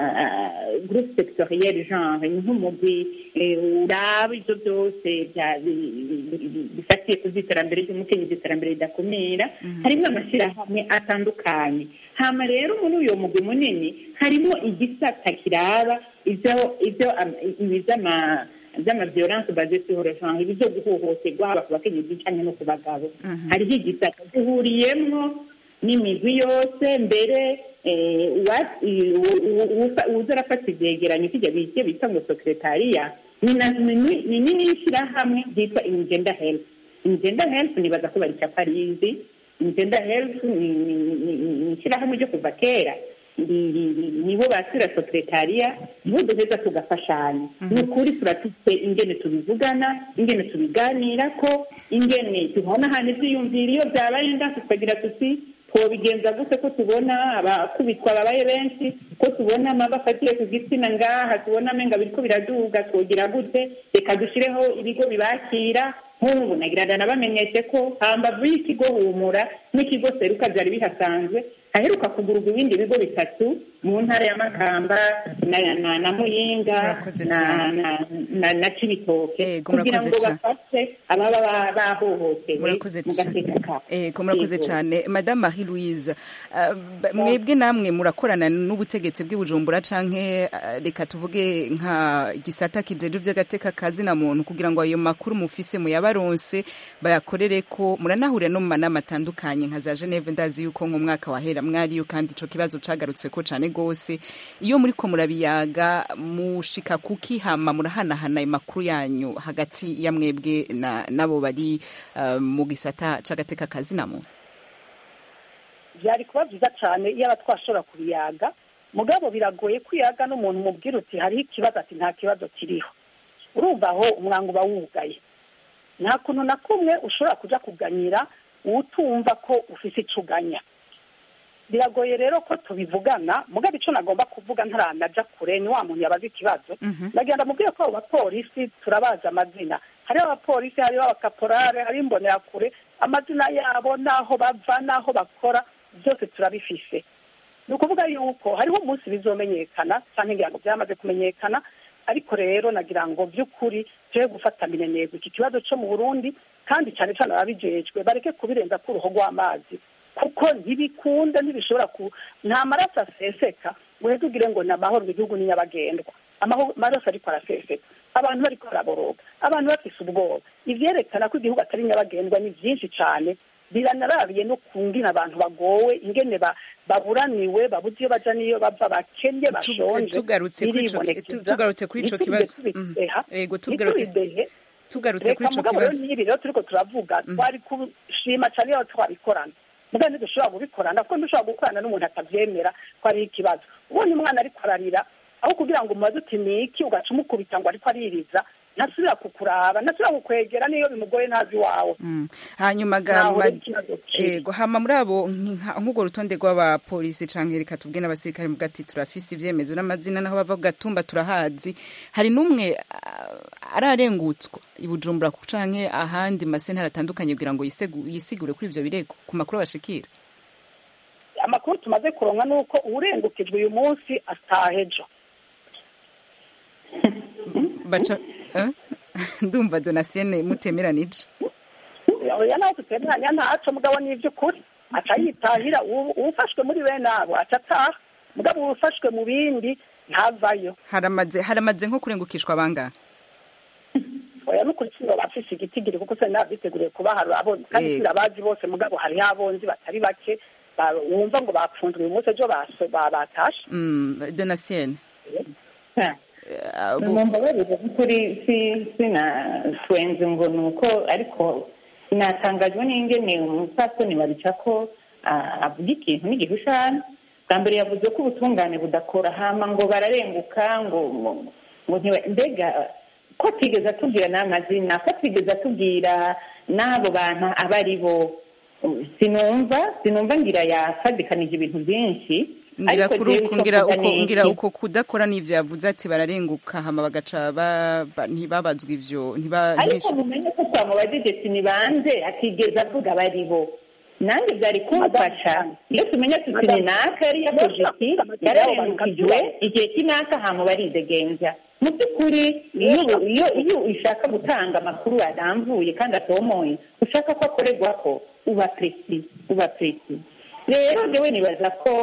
groupe sectoriel genre ni nk'umugwi eh, uraba ibyo byose bya- bi- bi- bi- bifatiye ku by'iterambere ry'umukenyezi iterambere ridakumira harimo amashyirahamwe atandukanye hama rero muri uyo mugwi munini harimo igisata kiraba ibyo ibyo am- ibi by'ama by'amaviolence basée sur le genre ibi byo guhohoterwa haba ku bakenyezi cyangwa no ku bagabo hariho igisata gihuriyemwo n'imigwi yose mbere eh, uwa- i- u- u- ufa- uza arafata ivyegeranyo kijya bije bita ngo sekretariya ni na- ni ni- ni nini y'ishyirahamwe ryitwa ingenda health ingenda health nibaza ko baricapa rizi ingenda health ni ni- ni- ni- ni ishyirahamwe ryo kuva kera Ni- ni- ni- nibo basira sekretariya nibo duheza tugafashanya ni ukuri turafite ingene tubivugana ingene tubiganira ko ingene tuhanahana ivyiyumviro iyo byabaye ndasi tukagira tuti twobigenza gute ko tubona abakubitwa babaye benshi ko tubona amaba afatiye ku gitsina ngaha tubona amenga biriko biraduga twogira gute reka dushireho ibigo bibakira nk'ubu nagirana nabamenyeshe ko hambavu y'ikigo humura n'ikigo seruka byari bihasanzwe haheruka kugurwa ibindi bigo bitatu mu ntara ya makamba na, na, na muyinga Murakoze na, cyane. na, na, na cibitoke Ego, kugira murakoze ngo cyane. bafashe ababa ba- bahohotewe murakoze mu gateka kabo ego murakoze Ego. cyane madame marie louise uh, b- mwebwe namwe murakorana n'ubutegetsi bw'ibujumbura canke uh, reka tuvuge nka gisata kijejwe vy'agateka kazina muntu kugira ngo ayo makuru mufise muyabaronse bayakorere ko muranahurira no mu manama atandukanye nka za geneve ndazi yuko nk'umwaka wahera mwariyo kandi ico kibazo cagarutse ko cane gose iyo muriko murabiyaga mushika kuki hama murahanahana ayo makuru yanyu hagati ya mwebwe na nabo bari uh, mu gisata c'agateka kazina muntu byari kuba byiza cyane iyo aba twashobora kubiyaga mugabo biragoye kwiyaga n'umuntu umubwira uti hariho ikibazo ati nta kibazo kiriho urumva aho umwango uba wugaye nta kuntu na kumwe ushobora kujya kuganyira utumva ko ufite icyo uganya biragoye rero ko tubivugana mugabo icyo nagomba kuvuga ntaranaja kure ni wa muntu yabaza ikibazo ndagenda mubwire ko abo bapolisi turabazi amazina hariho abapolisi hariho abakaporare hariho imbonerakure amazina yabo n'aho bava n'aho bakora byose turabifise ni ukuvuga yuko hariho umunsi bizomenyekana cyangwa ngira ngo byamaze kumenyekana ariko rero nagira ngo by'ukuri tujye gufata minenegwe iki kibazo cyo mu burundi kandi cyane cyane ababijejwe bareke kubirenza ku ruhu rw'amazi kuko ntibikunda ntibishobora ku nta maraso aseseka uheze ugire ngo ni amahoro mu gihugu ni nyabagendwa amaraso ariko araseseka abantu bariko baraboroga abantu bafise ubwoba ivyerekana ko igihugu atari nyabagendwa ni byinshi cyane biranarabiye no kungina abantu bagowe ingene baburaniwe babuze iyo baja n'iyo bava bakennye bashonje tugarutse kuri ico tugarutse kuri ico kibazo yego tugarutse tugarutse kuri ico kibazo n'ibi rero turiko turavuga twari kushima cyane iyo twabikorana muga ntidushobora kubikorana kuko ntidushobora gukorana n'umuntu atavyemera ko ariho ikibazo ubonye umwana ariko ararira aho kugira ngo umubaze uti ni iki ugaca umukubita ngo ariko aririza ntasubira kukuraba ntasubira kukwegera niyo bimugoye ntazi iwawe Mm. hanyuma Ntaho gama rero ikibazo kiri. ego hama muri abo nka- nk'urwo rutonde rw'abapolisi canke reka tubwe n'abasirikare muvuga ati turafise ivyemezo n'amazina naho bava ku gatumba turahazi hari n'umwe ah, ararengutswa i bujumbura ku- canke ahandi masentare atandukanye kugira ngo yisegu- yisigure kuri ivyo birego ku makuru bashikira amakuru tumaze kuronka ni uko uwurengukijwe uyu munsi ataha ejo baca eh? ndumva donasiene mutemeranije oya nawe tutemeranya ntaco mugabo ni ivy'ukuri aca yitahira uwu- uwufashwe muri bene abo aca ataha mugabo uwufashwe mu bindi ntavayo haramaze haramaze nko kurengukishwa bangahe oya n'ukuri sino bafise igitigiri kuko se nabyiteguriye kubaharura abonzi kandi Yego. sirabazi bose mugabo hariho abonzi batari bake ba- wumva ngo bapfunzwe uyu munsi ejo baso- ba- batashe Mm, donasiene mumbabarire kuri si sinatwenze ngo ni uko ariko natangajwe n'ingene umupfasoni babica ko ah, avuga ikintu n'igihushane bwa mbere yavuze ko ubutungane budakora hama ngo bararenguka ngo ngo- ngo ntiba- mbega ko atigeze atubwira n'amazina ko atigeze atubwira n'abo bantu aba ari bo sinumva sinumva ngira yafadikanije ibintu byinshi ngira ariko kuri jewe uko icyo ngira mvuga uko ni ngira iki? uko kudakora n'ivyo yavuze ati bararenguka hama bagaca ba- ba- ntibabazwa ivyo ntiba ariko ntibishu- mumenye ko twamubajije ati ni bande atigeze avuga bari bo nanjye byari kumfasha iyo tumenya tuti ni naka yari yakoze iki yararengukijwe igihe cy'inaka hama baridegenza mu by'ukuri iyo iyo iyo ushaka gutanga amakuru arambuye kandi atomoye ushaka ko akorerwa ko uba presi uba presi rero njyewe nibaza ko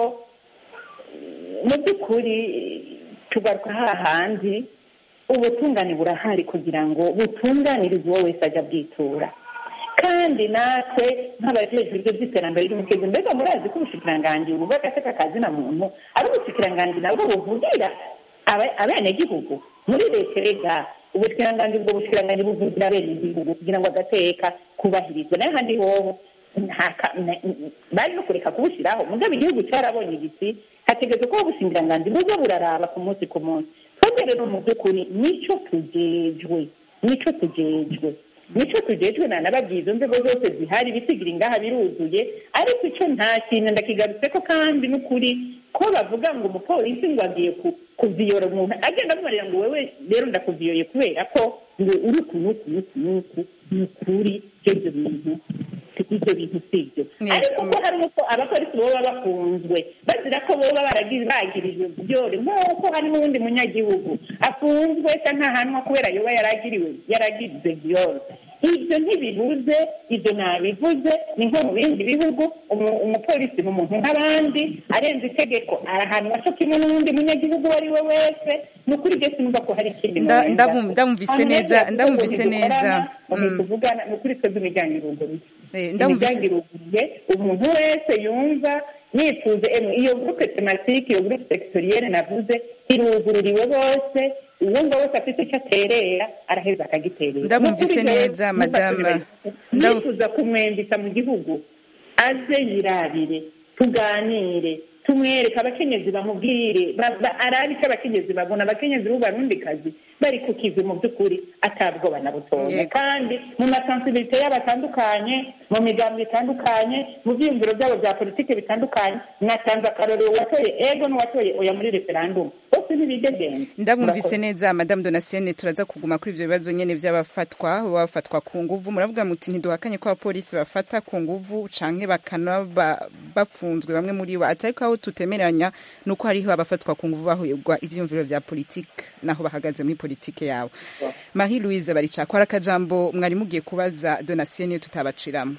mu by'ukuri tugaruka hahandi ubutungane burahari kugira ngo butunganirize uwo wese ajya bwitura kandi natwe nk'abajejwe ibyo by'iterambere ry'umukezo mbega murazi ko ubushikiranganji buvuga agateka kazina muntu ari ubushikiranganji nabwo buvugira aba- abenegihugu muri leta rega ubushikiranganji ubwo bushikiranganji buvugira abenegihugu kugira ngo agateka kubahirizwe nayo handi hoho nta ka- na- bari no kureka kubushyiraho mugabo igihugu cyarabonye igiti hategetse ko ubushingiranganji buza buraraba ku munsi ku munsi twebwe rero mu by'ukuri nicyo tujejwe nicyo tujejwe nicyo tujejwe nanababwiye izo nzego zose zihari ibisigira ingaha biruzuye ariko icyo nta kintu ndakigarutse ko kandi n'ukuri ko bavuga ngo umupolisi ngo agiye ku- kuviyora umuntu agenda amubarira ngo wewe rero ndakuviyoye kubera ko ngo uri uku n'uku n'uku n'uku ni ukuri ibyo bintu ibyo bintu si byo ariko ko hari uko abapolisi baba bafunzwe bazira ko baba baragize bagirijwe byore nk'uko hari n'uwundi munyagihugu afunzwe cyangwa ntahanwa kubera yoba yaragiriwe yaragize byore ibyo ntibibuze ibyo ntabivuze ni nko mu bindi bihugu umu- umupolisi ni umuntu nk'abandi arenze itegeko arahanwa cyo kimwe n'uwundi munyagihugu uwo ari we wese ni ukuri ibyo sinumva ko hari ikindi Nda- norenza. ndabum- ndamvise Hanyuma neza rero ndamvise tuvuga ngo neza ntidukorana, ngo tuvugana ni ukuri twebwe imiryango iruguruye Eh, ndamvise imiryango iruguruye umuntu wese yumva yifuza emwe iyo gurupe tematike iyo gurupe sekitoriyene navuze irugururiwe bose uwumva wese afite icyo aterera araheza akagiterera Ndamwumvise Ni ukuri neza, rero, madama. ntufatire- Ndabu- nifuza kumwembika mu gihugu aze yirabire tuganire tumwereke abakenyezi bamubwire ba- ba- arabe icyo abakenyezi babona abakenyezi b'ubarundikazi bari ku kivi mu by'ukuri atabwoba na butoya Yego. kandi mu masansibilite yabo atandukanye mu migambi itandukanye mu byiyumviro byabo bya politiki bitandukanye natanze akarorero uwatoye ego n'uwatoye oya muri referandumu bose ntibidegembye ndamwumvise neza madamu donasienne turaza kuguma kuri ibyo bibazo nyine by'abafatwa bafatwa ku nguvu muravuga muti ntiduhakanye ko abapolisi bafata ku nguvu canke bakanaba bafunzwe bamwe muri bo ati ariko aho tutemeranya ni uko hariho abafatwa ku nguvu bahuyegwa ivyumviro vya politike naho bahagaze muri politike yabo marie louise baricako hari akajambo mwari mugiye kubaza donasienne tutabaciramo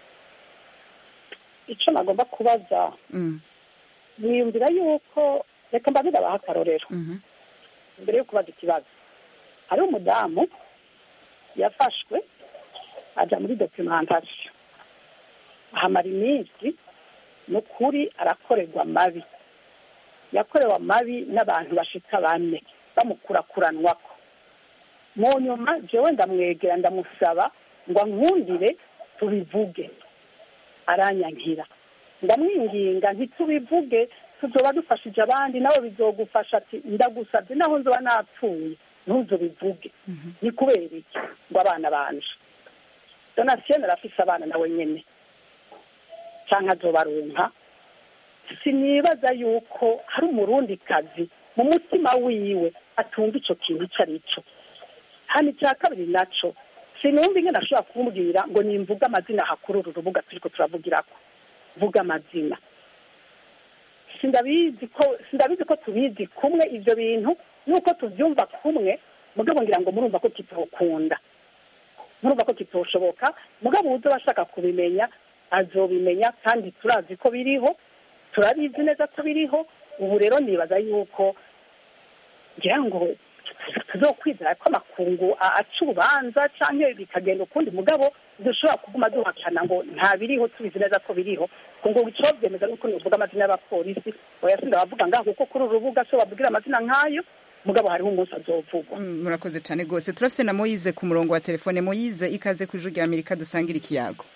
icyo nagomba kubaza Mm, mwiyumvira yuko reka mbaze abaha akarorero mhm. mbere yo kubaza ikibazo hari umudamu yafashwe ajya muri documentation ahamara iminsi ni ukuri arakorerwa amabi yakorewe amabi n'abantu bashika bane bamukurakuranwako mu nyuma jewe ndamwegera ndamusaba ngo ankundire tubivuge aranyankira ndamwinginga ntitubivuge tuzoba dufashije abandi nawe bizogufasha ati ndagusabye naho nzoba napfuye ntuzo bivuge ni kubera iki ngo abana banje donatien arafise abana nawe nyene canke azobaronka sinibaza yuko hari umurundi kazi mu mutima wiwe atumva ico kintu ico ari cyo hano icya kabiri naco sinumva ingene ashobora kumubwira ngo nimvuge amazina hakuri uru rubuga turiko turavugirako vuga amazina sindabizi ko sindabizi ko tubizi kumwe ivyo bintu nuko tuvyumva kumwe mugabo ngira ngo murumva ko kitokunda murumva ko kitoshoboka mugabo uza bashaka kubimenya azobimenya kandi turazi ko biriho turabizi neza ko biriho ubu rero nibaza yuko ngira ngo tuzokwizera ko amakungu aca urubanza cyangwa bikagenda ukundi mugabo dushobora kuguma duhakana ngo nta biriho tubizi neza ko biriho ngo icyo byemeza nuko nivuga amazina y'abapolisi oya sinda bavuga ngaho kuko kuri uru rubuga so bavugira amazina nk'ayo mugabo hariho umunsi azovugwa murakoze cyane rwose turafise na moyize ku murongo wa telefone moyize ikaze ku ijwi rya amerika dusangira ikiyago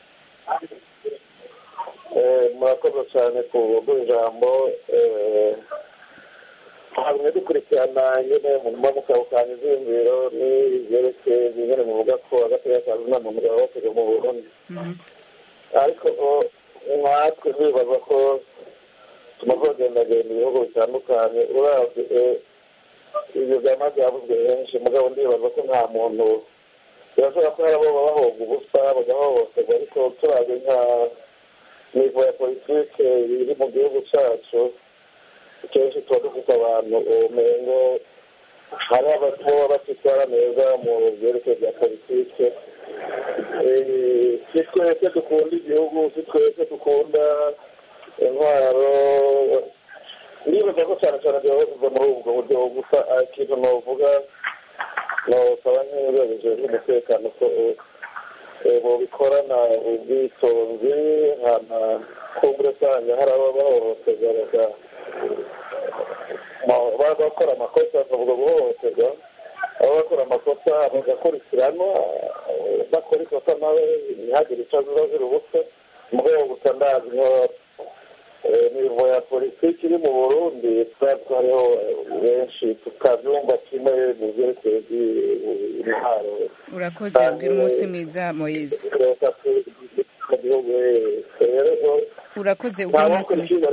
murakoze cyane ku ijambo hamwe dukurikirana nyine mu nyuma mukabukanya izingiro n'ibyerekeye nyine muvuga ko agateka kazi nta muntu gahohoterwa mu burundi ariko nkatwe bibaza ko tumaze kugendagenda ibihugu bitandukanye uravye ibyo byama byavuzwe henshi mugabo ndibaza ko nta muntu birashobora ko hari abo baba bahoga ubusa bagahohoterwa ariko turavye nka nivo ya politike iri mu gihugu cacu kenshi tuba dufite abantu ubumengo hari abatoba batitwara neza mu byerekeye bya politike si twese dukunda igihugu si twese dukunda intwaro ndibaza ko cyane cyane byabavuze muri ubwo buryo gusa ikintu novuga nosaba nk'inzego zijejwe umutekano ko bobikorana ubwitonzi hana kumbure usanga hari aba bahohoterwa bakora amakosa bakavuga guhohoterwa aba bakora amakosa bagakurikiranwa bakora ikosa nawe ntihagire icyo aziba zira ubusa mu rwego gusa ndazi nko nivo ya politiki iri mu burundi twari hariho benshi tukabyumva kimwe mu byerekeye intwaro urakoze ubwira umunsi mwiza moyize urakoze ubwira umunsi mwiza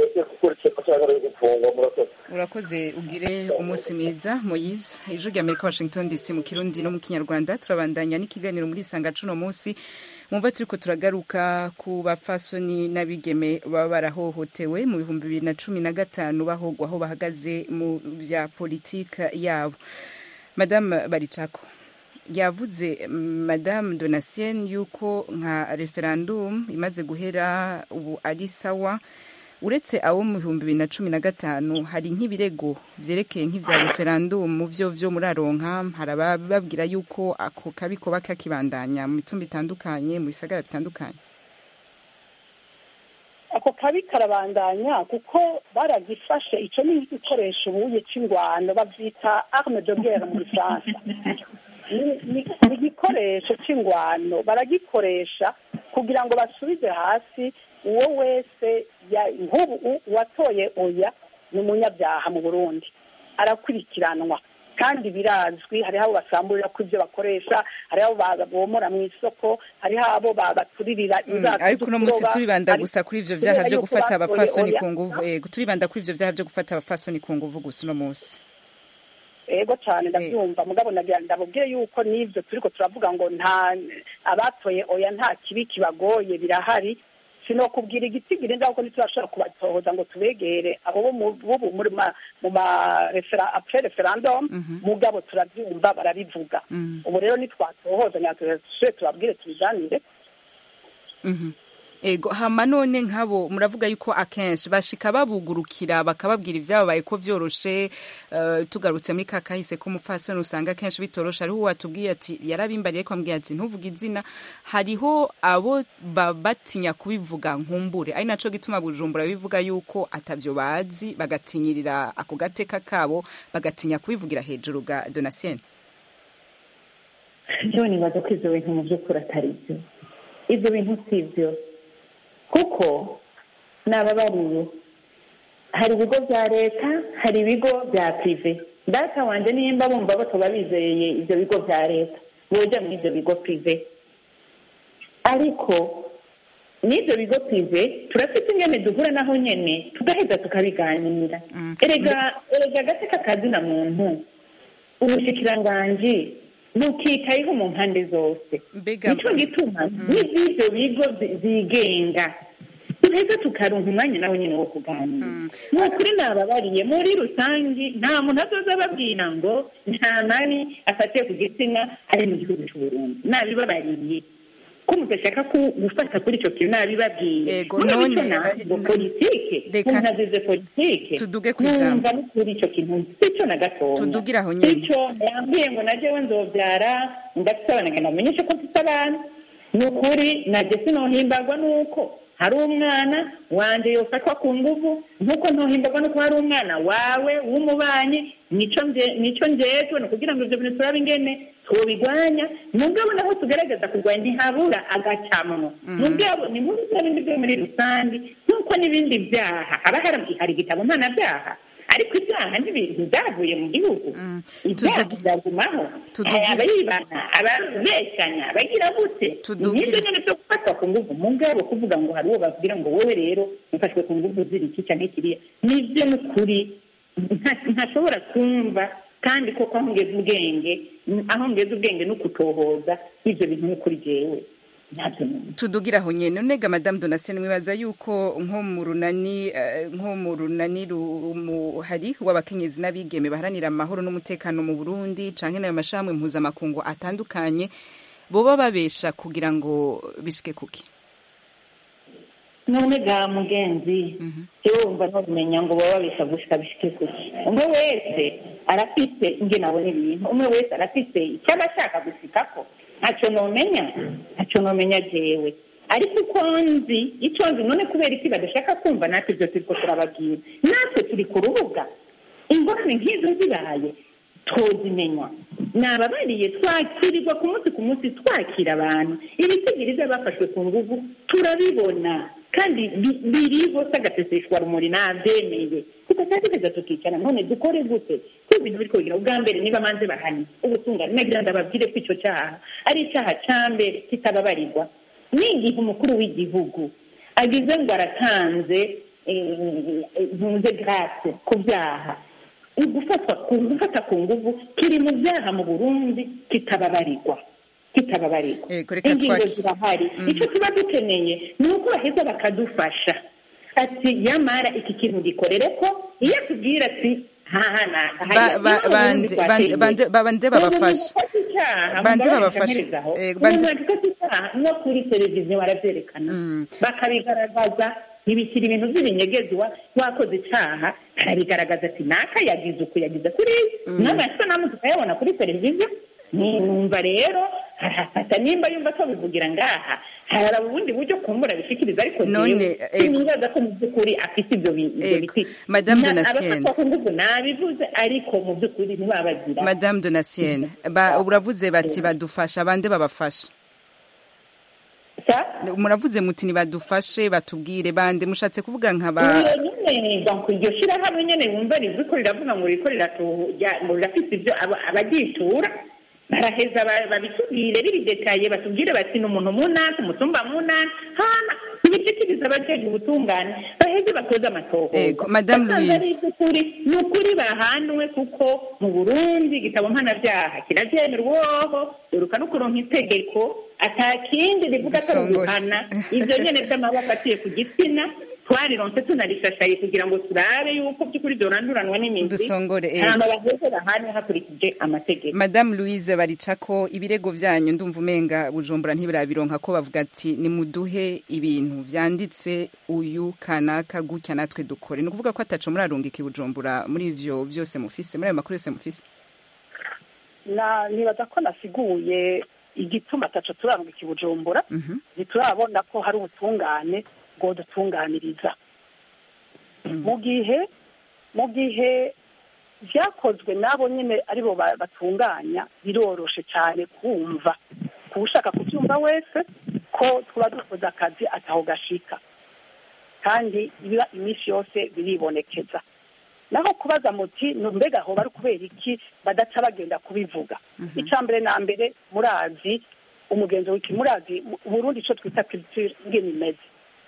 urakoze ugire umunsi mwiza moyize ijwi rya amerika washington dc mu kirundi no mu kinyarwanda turabandanya n'ikiganiro muri isanga cuno munsi mwumva turiko turagaruka ku bapfasoni n'abigeme baba barahohotewe mu bihumbi bibiri na cumi na gatanu bahogwa aho bahagaze mu vya politika yabo madamu baricako yavuze madamu donatien yuko nka referendum imaze guhera ubu ari sawa uretse abo mu bihumbi bibiri na cumi na gatanu hari nk'ibirego byerekeye nk'ibya referendum mu byo byo muraronka hari abababwira yuko ako kabi koba kakibandanya mu mitumba itandukanye mu bisagara bitandukanye ako kabi karabandanya kuko baragifashe icyo ni igikoresho ubuye cy'ingwano babyita arme de guerre mu gifaransa ni igikoresho cy'ingwano baragikoresha kugira ngo basubize hasi uwo wese nk'ubu uwatoye oya ni umunyabyaha mu burundi arakurikiranwa kandi birazwi hariho abo basamburira ko ibyo bakoresha hariho abo bomora mu isoko hariho abo baturirira ariko uno munsi turibanda gusa kuri ibyo byaha byo gufata abapfasoni ku nguvu turibanda kuri ibyo byaha byo gufata abapfasoni ku nguvu gusa uno munsi ego cyane ndabyumva mugabo ndabubwire yuko n'ibyo turiko turavuga ngo nta abatoye oya nta kibi kibagoye birahari sinokubwira igitigiri ndaho ko ntiturashobora kubatohoza ngo tubegere abo bubu muri mu ma apre referendum mugabo turabyumva barabivuga ubu rero nitwatohoza nyatuje tubabwire tubiganire ego hama none nkabo muravuga yuko akenshi bashika babugurukira bakababwira ibyababaye ko vyoroshe uh, tugarutse muri kakahise ko mufasoni usanga akenshi bitoroshe hariho watubwiye ati yarabimbariye ko ambwiye ati ntuvuge izina hariho abo batinya kubivuga nkumbure ari naco gituma bujumbura bivuga yuko atavyo bazi bagatinyirira ako gateka kabo bagatinya kubivugira hejuru ga donatien jewe nibaza ko ivyo bintu mu vy'ukuri atari vyo ivyo bintu si vyo kuko nababariye hari ibigo bya leta hari ibigo bya pive data wanjye nimba bumva batoba bizeye ibyo bigo bya leta boja muri ibyo bigo prive ariko n'ibyo bigo prive turafite ingene duhura naho nyene tugaheza tukabiganira erega erega agateka kazina muntu ubushikiranganji bukitayeho mu mpande zose nico gituma n'ivyo bigo zi- zigenga duheza tukaronka umwanya nawe nyene wo kuganira ni ukuri nababariye muri rusangi nta muntu azoza ababwira ngo nta nani afatiye ku gitsina ari mu gihugu c'uburundi nabibabariye ko mudashaka ku- gufata kuri ico kintu nabibabwiye Ego, Mwe none, bico ntabwo politike umuntu azize politike tuduge kw'ijambo. numva n'ukuri ico kintu sico na gatoya Tudugire aho nyene. sico yambwiye ngo najewe nzovyara ndafise abana ngenda mumenyeshe ko mfise abana ni ukuri naje sinohimbagwa nuko hari umwana wanje yofatwa ku nguvu nkuko ntohimbagwa nuko hari umwana wawe w'umubanyi nico nje- nico njejwe ni ukugira ngo ivyo bintu turabe ingene tubigwanya mugabo naho tugerageza kurwanya ntihabura agacamwo mugabo ni muri bya bindi byo muri rusange nk'uko n'ibindi byaha haba hari hari igitabo mpanabyaha ariko ibyaha n'ibintu byavuye mu gihugu ibyaha byagumaho Tudugi- abayibana ababeshanya abagira gute nibyo nyine byo gufatwa ku nguvu mugabo kuvuga ngo hari uwo babwira ngo wowe rero ufashwe ku nguvu ziri iki cyangwa kiriya nibyo ni ukuri nta- ntashobora kumva kandi koko aho ngeze ubwenge aho ngeze ubwenge no kutohoza ibyo bintu ni ukuri jewe ntabyo numva tudugira aho nyene nonega madame donatien mwibaza yuko nko mu runani eh, nko mu runani hari w'abakenyezi n'abigeme baharanira amahoro n'umutekano mu burundi canke nayo mashirahamwe mpuzamakungu atandukanye boba babesha kugira ngo bishike kuki none ga mugenzi wumva ntumenya ngo baba babesha gushika bishike kuki umwe wese arafise ingene abona ibintu umwe wese arafise icyo aba ashaka gushikako ntacyo nomenya ntacyo nomenya jewe ariko uko nzi icyo nzi none kubera iki badashaka kumva natwe ibyo turiko turababwira natwe turi ku rubuga ingorane nk'izo zibaye twozimenya nababariye twakirirwa ku munsi ku munsi twakira abantu ibisigiriza bafashwe ku nguvu turabibona kandi bi- biriho s'agaseseshwa rumuri nabyemeye tugasagereza tukicara none dukore gute ko ibintu biriko bigira ubwa mbere niba manze bahani ubutungane nagira ndababwire ko ico caha ari icaha ca mbere kitababarirwa n'igihe umukuru w'igihugu agize ngo aratanze ntunze grâce ku byaha gufatwa ku gufata ku nguvu kiri mu byaha mu burundi kitababarirwa kitababarirwa reka ingingo twaki- zirahari icyo tuba dukeneye ni uko baheza bakadufasha ati yamara iki kintu gikorere ko iyo atubwira ati Ba- ba- bande- bande- bande- bande babafasha Bande babafasha. Eh, bande- no kuri televiziyo barabyerekana bakabigaragaza ntibishyira ibintu by'ibinyegezwa wakoze icyaha arabigaragaza ati naka yagize uku yagize kuri n'amasanamu tukayabona kuri televiziyo Ni- numva rero arafata nimba yumva atabivugira ngaha hari ubundi buryo kumbura bishikiriza ariko None, jewe eh, sinibaza ko mu by'ukuri afite ibyo bi- ibyo Ego. biti Madame Na- Donatien. abafatwa ku ngufu nabivuze ariko mu by'ukuri ntibabagira madame donatien ba- uravuze bati badufasha bande babafasha muravuze muti nibadufashe batubwire bande mushatse kuvuga nkaba iyo nyine donc iryo shyirahamwe nyine wumva rizi ko riravuga ngo riko riratuja- ngo rirafite ibyo aba- abagitura baraheza ba- babitubwire bibidetaye batubwire bati ni umuntu munani umutumba munani hana ntibishikiriza abajeje ubutungane baheze bakoze amatohoza Ego, Madame Basanze ari Louise. iby'ukuri ni ukuri bahanwe kuko mu burundi igitabo mpanabyaha kirabyemerwaho duruka no kuronka itegeko ata kindi rivuga atari Gisongoye. uguhana ibyo nyene by'amaboko afatiye ku gitsina twarironse tunarishashaye kugira ngo turabe yuko by'ukuri byoranduranwa n'imizi Dusongore, ego. hama baheze bahanwe hakurikije amategeko madame louise baricako ibirego vyanyu ndumva umenga bujumbura ntibirabironka ko bavuga ati nimuduhe ibintu vyanditse uyu kanaka gutya natwe dukore ni ukuvuga ko ataco murarungika i bujumbura muri ivyo vyose mufise muri ayo makuru yose mufise na nibaza ko nasiguye igituma ataco turarungika i bujumbura ntiturabona ko hari ubutungane bwo dutunganiriza mu gihe mu gihe byakozwe n'abo nyine aribo ba- batunganya biroroshe cyane kumva ku ushaka kubyumva wese ko tuba dukoze akazi ataho gashika kandi biba iminsi yose biribonekeza naho kubaza muti "Nu- mbega aho bari kubera iki badaca bagenda kubivuga icya mbere na mbere murazi umugenzo w'iki murazi mu- Burundi icyo twita culture ingene imeze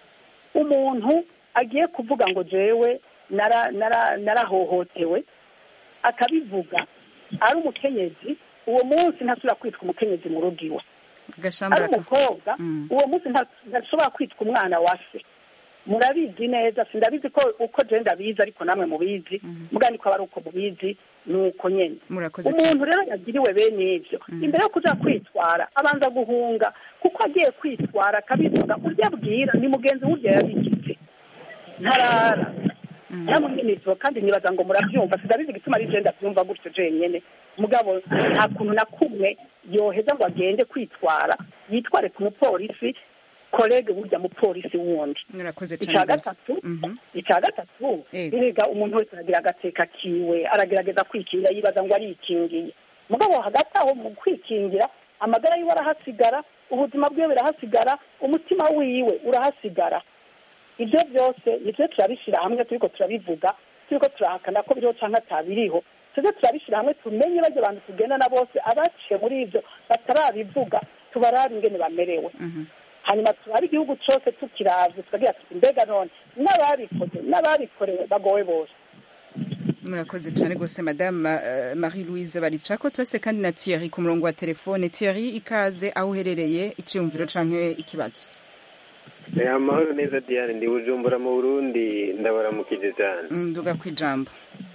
umuntu agiye kuvuga ngo jewe nara- nara- narahohotewe akabivuga ari umukenyezi uwo munsi ntasubira kwitwa umukenyezi mu rugo iwe ari gashambara umukobwa uwo munsi nta- ntashobora kwitwa umwana wa se murabizi neza sindabizi ko uko je ndabizi ariko namwe mubizi muga niko aba ari uko mubizi ni uko nyene murakoze cyane umuntu rero yagiriwe bene ivyo imbere yo kuja kwitwara abanza guhunga kuko agiye kwitwara akabivuga urya abwira ni mugenzi w'urya yabigize ntarara namunyinizo kandi nibaza ngo murabyumva sindabizi igituma ari je ndabyumva gutyo jenyene mugabo nta kuntu na kumwe yoheza ngo agende kwitwara yitware ku mupolisi kolege burya mupolisi wundi murakoze icya cyane rwose gatatu icya gatatu erega umuntu wese aragira agateka kiwe aragerageza kwikingira yibaza ngo arikingiye mugabo hagati aho mu kwikingira amagara yiwe arahasigara ubuzima bwiwe burahasigara umutima wiwe urahasigara ibyo byose nibyo turabishyira hamwe turiko turabivuga turiko turahakana ko biriho cyangwa atabiriho tujye turabishyira hamwe tumenye bajya abantu tugendana bose abaciye muri ibyo batarabivuga tubarabe ingene bamerewe hanyuma turabe igihugu cyose tukiravye tukagira tuti mbega none n'ababikoze n'ababikorewe bagowe bose murakoze cyane rwose madame uh, marie louise baricako twese kandi na thierry ku murongo wa telefone thierry ikaze aho uherereye icyiyumviro canke ikibazo Eh, amahoro neza diane ndi bujumbura mu burundi ndabaramukije cyane nduga ku ijambo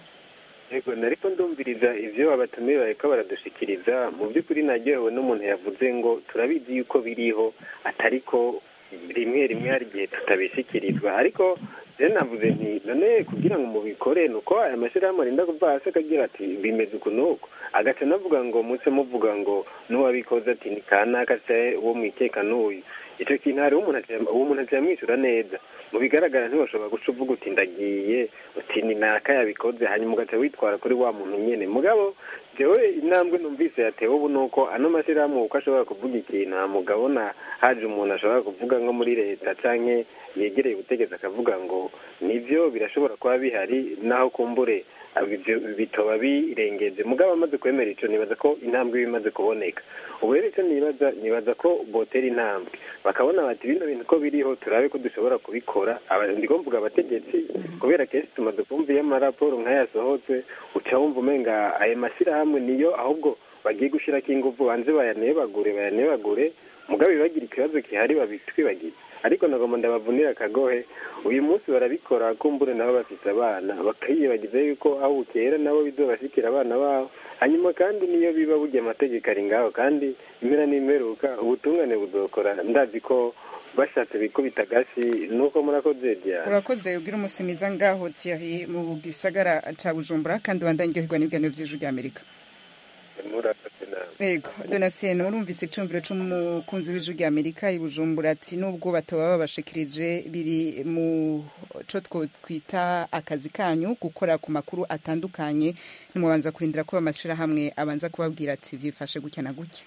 yego nariko ndumviriza ivyo abatumiye bariko baradushikiriza mu by'ukuri naryohewe n'umuntu yavuze ngo turabizi yuko biriho atariko rimwe rimwe hari igihe tutabishikirizwa ariko rero navuze nti none kugira ngo mubikore ni uko aya mashyirahamwe arinda kuva hasi akagira ati bimeze uku n'uku agaca navuga ngo muce muvuga ngo n'uwabikoze ati ni kanaka se uwo mwikeka n'uyu icyo kintu hari uwo umuntu atiyamwishyura neza mu bigaragara ntiwashobora guca uvuga uti ndagiye uti ni naka yabikoze hanyuma ugaca witwara kuri wa muntu nyine mugabo jewe intambwe numvise yatewe ubu ni uko ano mashyirahamwe uko ashobora kuvuga ikintu nta mugabo na haje umuntu ashobora kuvuga nko muri leta canke yegereye ubutegetsi akavuga ngo nivyo birashobora kuba bihari naho kumbure ibyo bitoba birengeje mugabo amaze kwemera ico nibaza ko intambwe iba imaze kuboneka ubu rero ico nibaza nibaza ko botera intambwe bakabona bati bino bintu ko biriho turabe ko dushobora kubikora ndiko mvuga abategetsi kubera kenshi tumaze kumva iyo amaraporo nk'ayasohotse uca wumva umenga ayo mashyirahamwe niyo ahubwo bagiye gushirako inguvu banze bayanebagure bayanebagure mugabo bagira ikibazo gihari babitwibagize ariko nagomba ndabavunira akagohe uyu munsi barabikora kumbure nabo bafite abana bakiyibagiza yuko aho bukera nabo bizobashikira abana babo hanyuma kandi niyo biba burya amategeko ari ngaho kandi impera n'imperuka ubutungane buzokora ndazi ko bashatse bikubita agashi nuko murakoze diane urakoze ugira umunsi mwiza ngaho thierry mu gisagara ca bujumbura kandi ubandanye uryoherwa n'ibiganiro vy'ijwi ry'amerika murakoze nawe yego donasiyeni urumvise icumviro c'umukunzi w'ijwi ry'amerika i bujumbura ati nubwo batoba babashikirije biri mu co twokwita akazi kanyu gukora ku makuru atandukanye nimwabanza kurindira ko amashirahamwe abanza kubabwira ati vyifashe gutya na gutya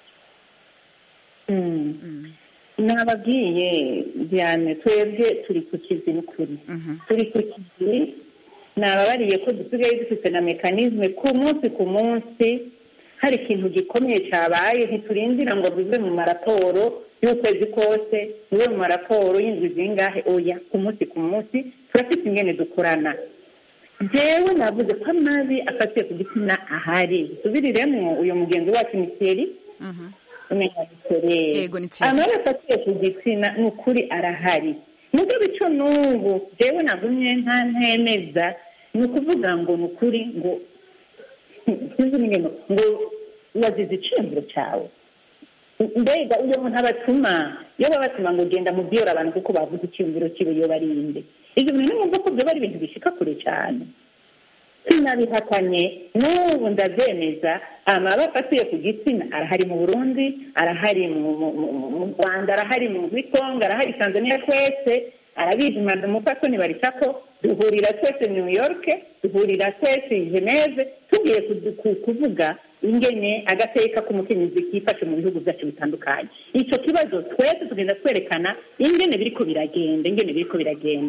nababwiye diane twebwe turi ku kizi n'ukuri turi ku kizi nababariye ko dusigaye dufite na mekanizme ku munsi ku munsi hari ikintu gikomeye cyabaye ntiturindira ngo bive mu maraporo y'ukwezi kose bive mu maraporo y'inzu zingahe oya ku munsi ku munsi turafite ingene dukorana jewe navuze ko amazi afatiye ku gitsina ahari tubiriremo uyu mugenzi wacu miteri umenya mitere amazi afatiye ku gitsina ni ukuri arahari nubwo bico n'ubu jewe nagumye nta ntemeza ni ukuvuga ngo ni ukuri ngo ngo wazize iciyumviro cyawe mbega uyo muntu abatuma iyo babatuma ngo genda mubwira abantu kuko bavuze icyumviro kiwe iyo barinde ibyo bintu nimwumva ko byoba ari ibintu bishika kure cyane sinabihakanye n'ubu ndabyemeza amaba afatiye ku gitsina arahari mu burundi arahari mu rwanda arahari mu bitonga arahari tanzania twese arabizi umupatoni baricako duhurira twese new york duhurira twese geneve tugiye kuvuga ingene agateka k'umukenyezi kifashe mu bihugu byacu bitandukanye icyo kibazo twese tugenda twerekana ingene biriko biragenda ingene biriko biragenda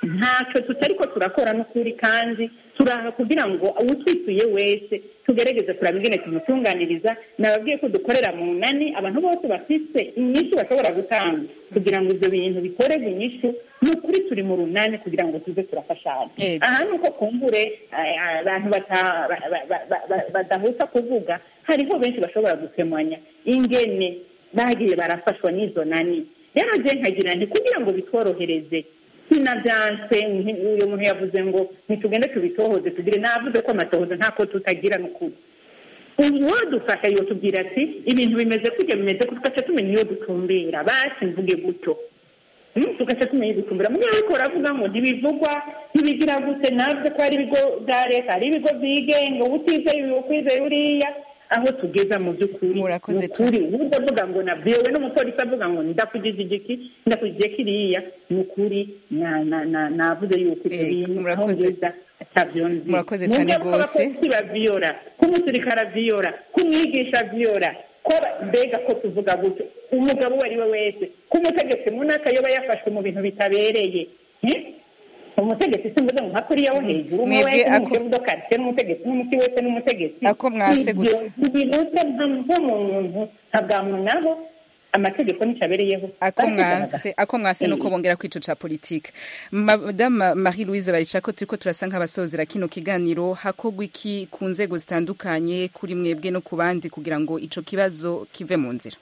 ntacyo tutariko turakora n'ukuri kandi turaha kugira ngo utwituye wese tugerageze kuraba ingene tumutunganiriza nababwiye ko dukorera mu nani abantu bose bafise inyishu bashobora gutanga kugira ngo ibyo bintu bikorerwe inyishu ni ukuri turi mu runani kugira ngo tuze turafashanya Ego. aha ni uko kumbure eh, abantu bata- ba- ba- ba- ba- ba- badahuta kuvuga hariho benshi bashobora gusemanya ingene bagiye barafashwa n'izo nani rero je nkagira nti kugira ngo bitworohereze sinavyanse nti- uyu muntu yavuze ngo ntitugende tubitohoze tugire navuze ko amatohoza ntako tutagira n'ukuri uwadufasha yotubwira ati ibintu bimeze kutya bimeze kutya tugaca tumenya iyo dutumbera basi mvuge gutyo Mm, tugaca tumenya iyo dutumbera mugihe ariko baravuga ngo ntibivugwa ntibigira gute navuze ko hari ibigo bya leta hari ibigo byigenga utizeye uyu ukwizeye uriya aho tugeza mu by'ukuri Murakoze ni ukuri uburyo avuga ngo nabyewe n'umupolisi avuga ngo ndakugije igiki ndakugije kiriya ni ukuri na- na- na- navuze yuko ibyo Eh, bintu aho murakoze. ngeza atavyo nzi Murakoze Nubwo cane ko rwose. abapolisi baviyora ko umusirikare aviyora ko umwigisha aviyora ko aba- mbega ko tuvuga gutyo umugabo uwo ari we wese ko umutegetsi munaka yoba yafashwe mu bintu bitabereye Eh? umutegetsi simvuze ngo nka kuriya wo hejuru umwe Mwebwe wese ako- n'umukuru w'akaritsiye n'umutegetsi n'umuti wese n'umutegetsi Ako mwase Ibyo gusa. ntibinutse nka muntu nka bwa muntu naho amategeko nicyo abereyeho ako mwase ako mwase nuko bongera kwico ca politique madame Marie Louise Baricako turiko turasa nk'abasozera kino kiganiro hakogwa iki ku nzego zitandukanye kuri mwebwe no ku bandi kugira ngo ico kibazo kive mu nzira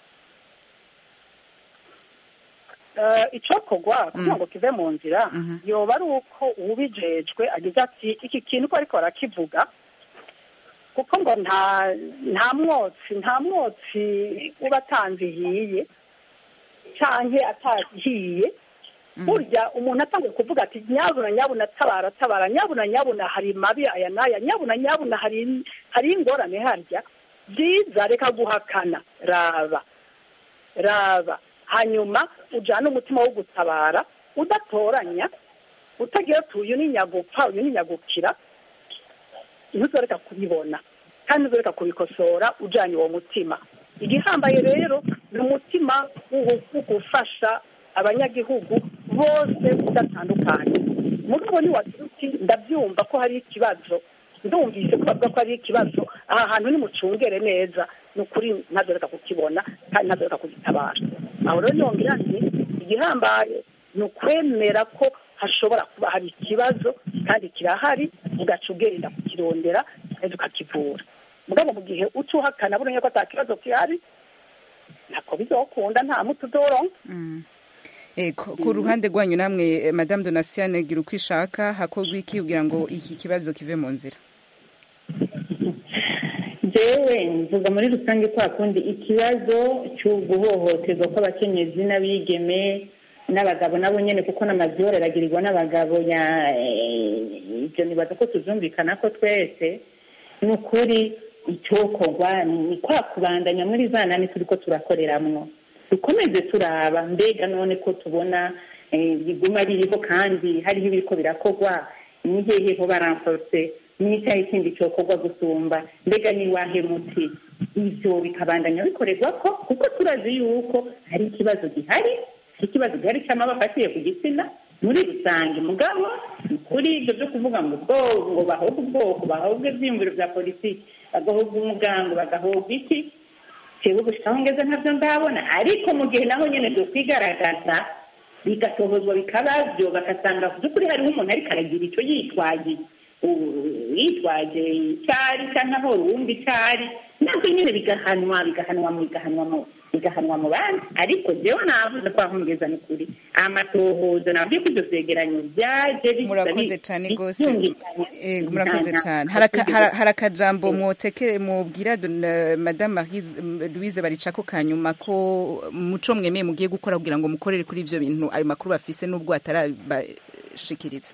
Eh, icokorwa kugira ngo kive mu nzira yoba ari uko uwubijejwe agize ati iki kintu ko ariko barakivuga kuko ngo nta nta mwotsi nta mwotsi uba atanzihiye canke atahiye burya umuntu atangiye kuvuga ati nyabuna nyabuna tabara tabara nyabuna nyabuna hari mabi aya n'aya nyabuna nyabuna hari hari ingorane harya byiza reka guhakana raba raba hanyuma ujyana umutima wo gutabara udatoranya utagira ati uyu ni nyagupfa uyu ni nyagukira ntuzoreka kubibona kandi ntuzoreka kubikosora ujyanye uwo mutima igihambaye rero ni umutima wo gufasha abanyagihugu bose udatandukanye mugabo ntiwagira uti ndabyumva ko hari ikibazo ndumvise ko bavuga ko hari ikibazo aha hantu nimucungere neza ni ukuri ntazoreka kukibona kandi ntazoreka kugitabara aho rero yongera nti igihambaye ni ukwemera ko hashobora kuba hari ikibazo kandi kirahari ugaca ugenda kukirondera kandi ukakivura mugabo mu gihe uca uhakana burya ko ata kibazo gihari ntako bizokunda nta muti uzoronka Eko, ku ruhande rwanyu namwe eh, madame Donatienne gira uko ishaka hakorwa iki kugira ngo iki kibazo kive mu nzira jewe mvuga muri rusange kwa kundi ikibazo cyo guhohoterwa kw'abakenyezi n'abigeme n'abagabo nabo nyene kuko n'amazu aragirirwa n'abagabo ya eh, ivyo nibaza ko tuzumvikana ko twese ni ukuri icyokorwa ni kwa kubandanya muri za nani turiko turakoreramwo dukomeze turaba mbega none ko tubona eh, biguma biriho kandi hariho ibiriko birakorwa ni hehe ho baranforse n'icyaha ikindi cyokorwa gusumba mbega ni wahe muti ivyo bikabandanya bikorerwa ko kuko turazi yuko hari ikibazo gihari ikibazo gihari cy'amaba afatiye ku gitsina muri rusange mugabo ni kuri ibyo byo kuvuga ngo ubwoko ngo bahobwe ubwoko bahobwe ibyiyumviro bya politiki bagahobwa umugango bagahobwa iki jewe gushika aho ngeze ntabyo ndabona ariko mu gihe naho nyene byo kwigaragaza bigasohozwa bikaba byo bagasanga ku by'ukuri hariho umuntu ariko aragira icyo yitwaje u- yitwaje icyari cyangwa aho uwumva icyari nabwo nyine bigahanwa bigahanwa mu bigahanwa mu bigahanwa mu bandi ariko jewe navuze ko aho ngeza ni kuri amatohozo nabwiye ko ibyo vyegeranyo byaje biza murakoze bi- cyane rwose byumvikana. Ego, murakoze Nta- cyane nta- hari aka- nta- hari- hari akajambo mwotekere mubwira Don- eh, madame Marise- m- louise baricako kanyuma ko muco mwemeye mugiye gukora kugira ngo mukorere kuri ivyo bintu ayo makuru bafise n'ubwo atarabashikiriza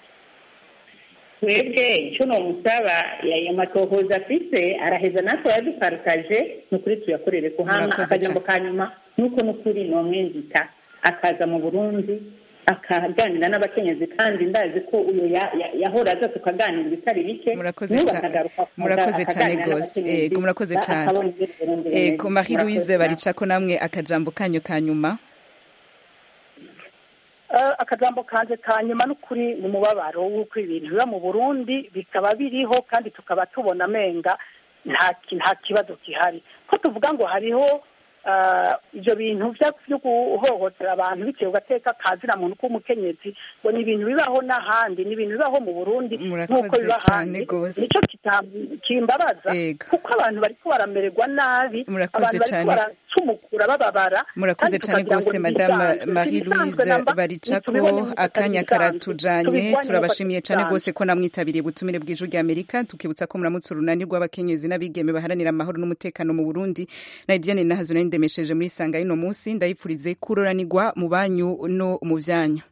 twebwe icyo nomusaba ayo matohoza afise araheza natwe yaduparitaje ni ukuri tuyakorere ku hama Murakoze akajambo ka nyuma nuko n'ukuri nomwenzita akaza mu burundi akaganira n'abakenyezi kandi ndazi ko uyu ya- ya- yahora aza tukaganira ibitari bike Murakoze n'ubu cyane. akagaruka murakoze cyane akaganira rwose n'abakenyezi, ego murakoze ba- cyane akabona ibyo Burundi ego bimeze. marie Murakoze louise cyane. baricako namwe akajambo kanyu ka nyuma Eh, akajambo kanje ka nyuma n'ukuri ni umubabaro w'uko ibintu biba mu burundi bikaba biriho kandi tukaba tubona amenga nta ki- nta kibazo gihari ko tuvuga ngo hariho eh, ibyo bintu bya- byo guhohotera abantu bitewe ugateka kazina muntu k'umukenyezi ngo ni ibintu bibaho n'ahandi ni ibintu bibaho mu burundi nk'uko Murakoze biba cane ahandi gose. nicyo kita- kimbabaza kuko abantu bariko baramererwa nabi Murakoze abantu bariko cane. baracumukura bababara murakoze kandi cyane tukagira ngo rwose ni madame ibisanzwe. marie Ibisanzwe louise namba, baricako ntitubibone nk'uko akanya atari ibisanzwe. karatujanye Tubirwanye turabashimiye nk'uko cyane atari rwose ko namwitabiriye ubutumire bw'ijwi rya amerika tukibutsa ko muramutse urunani rw'abakenyezi n'abigeme baharanira amahoro n'umutekano mu burundi na diane nahazo nari ndemesheje muri sanga y'uno munsi ndayipfurize kuroranirwa mu banyu no mu vyanyu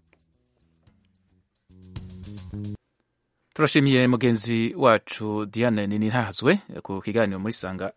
turashimiye mugenzi wacu diane nini ntahazwe ku kiganiro muri sanga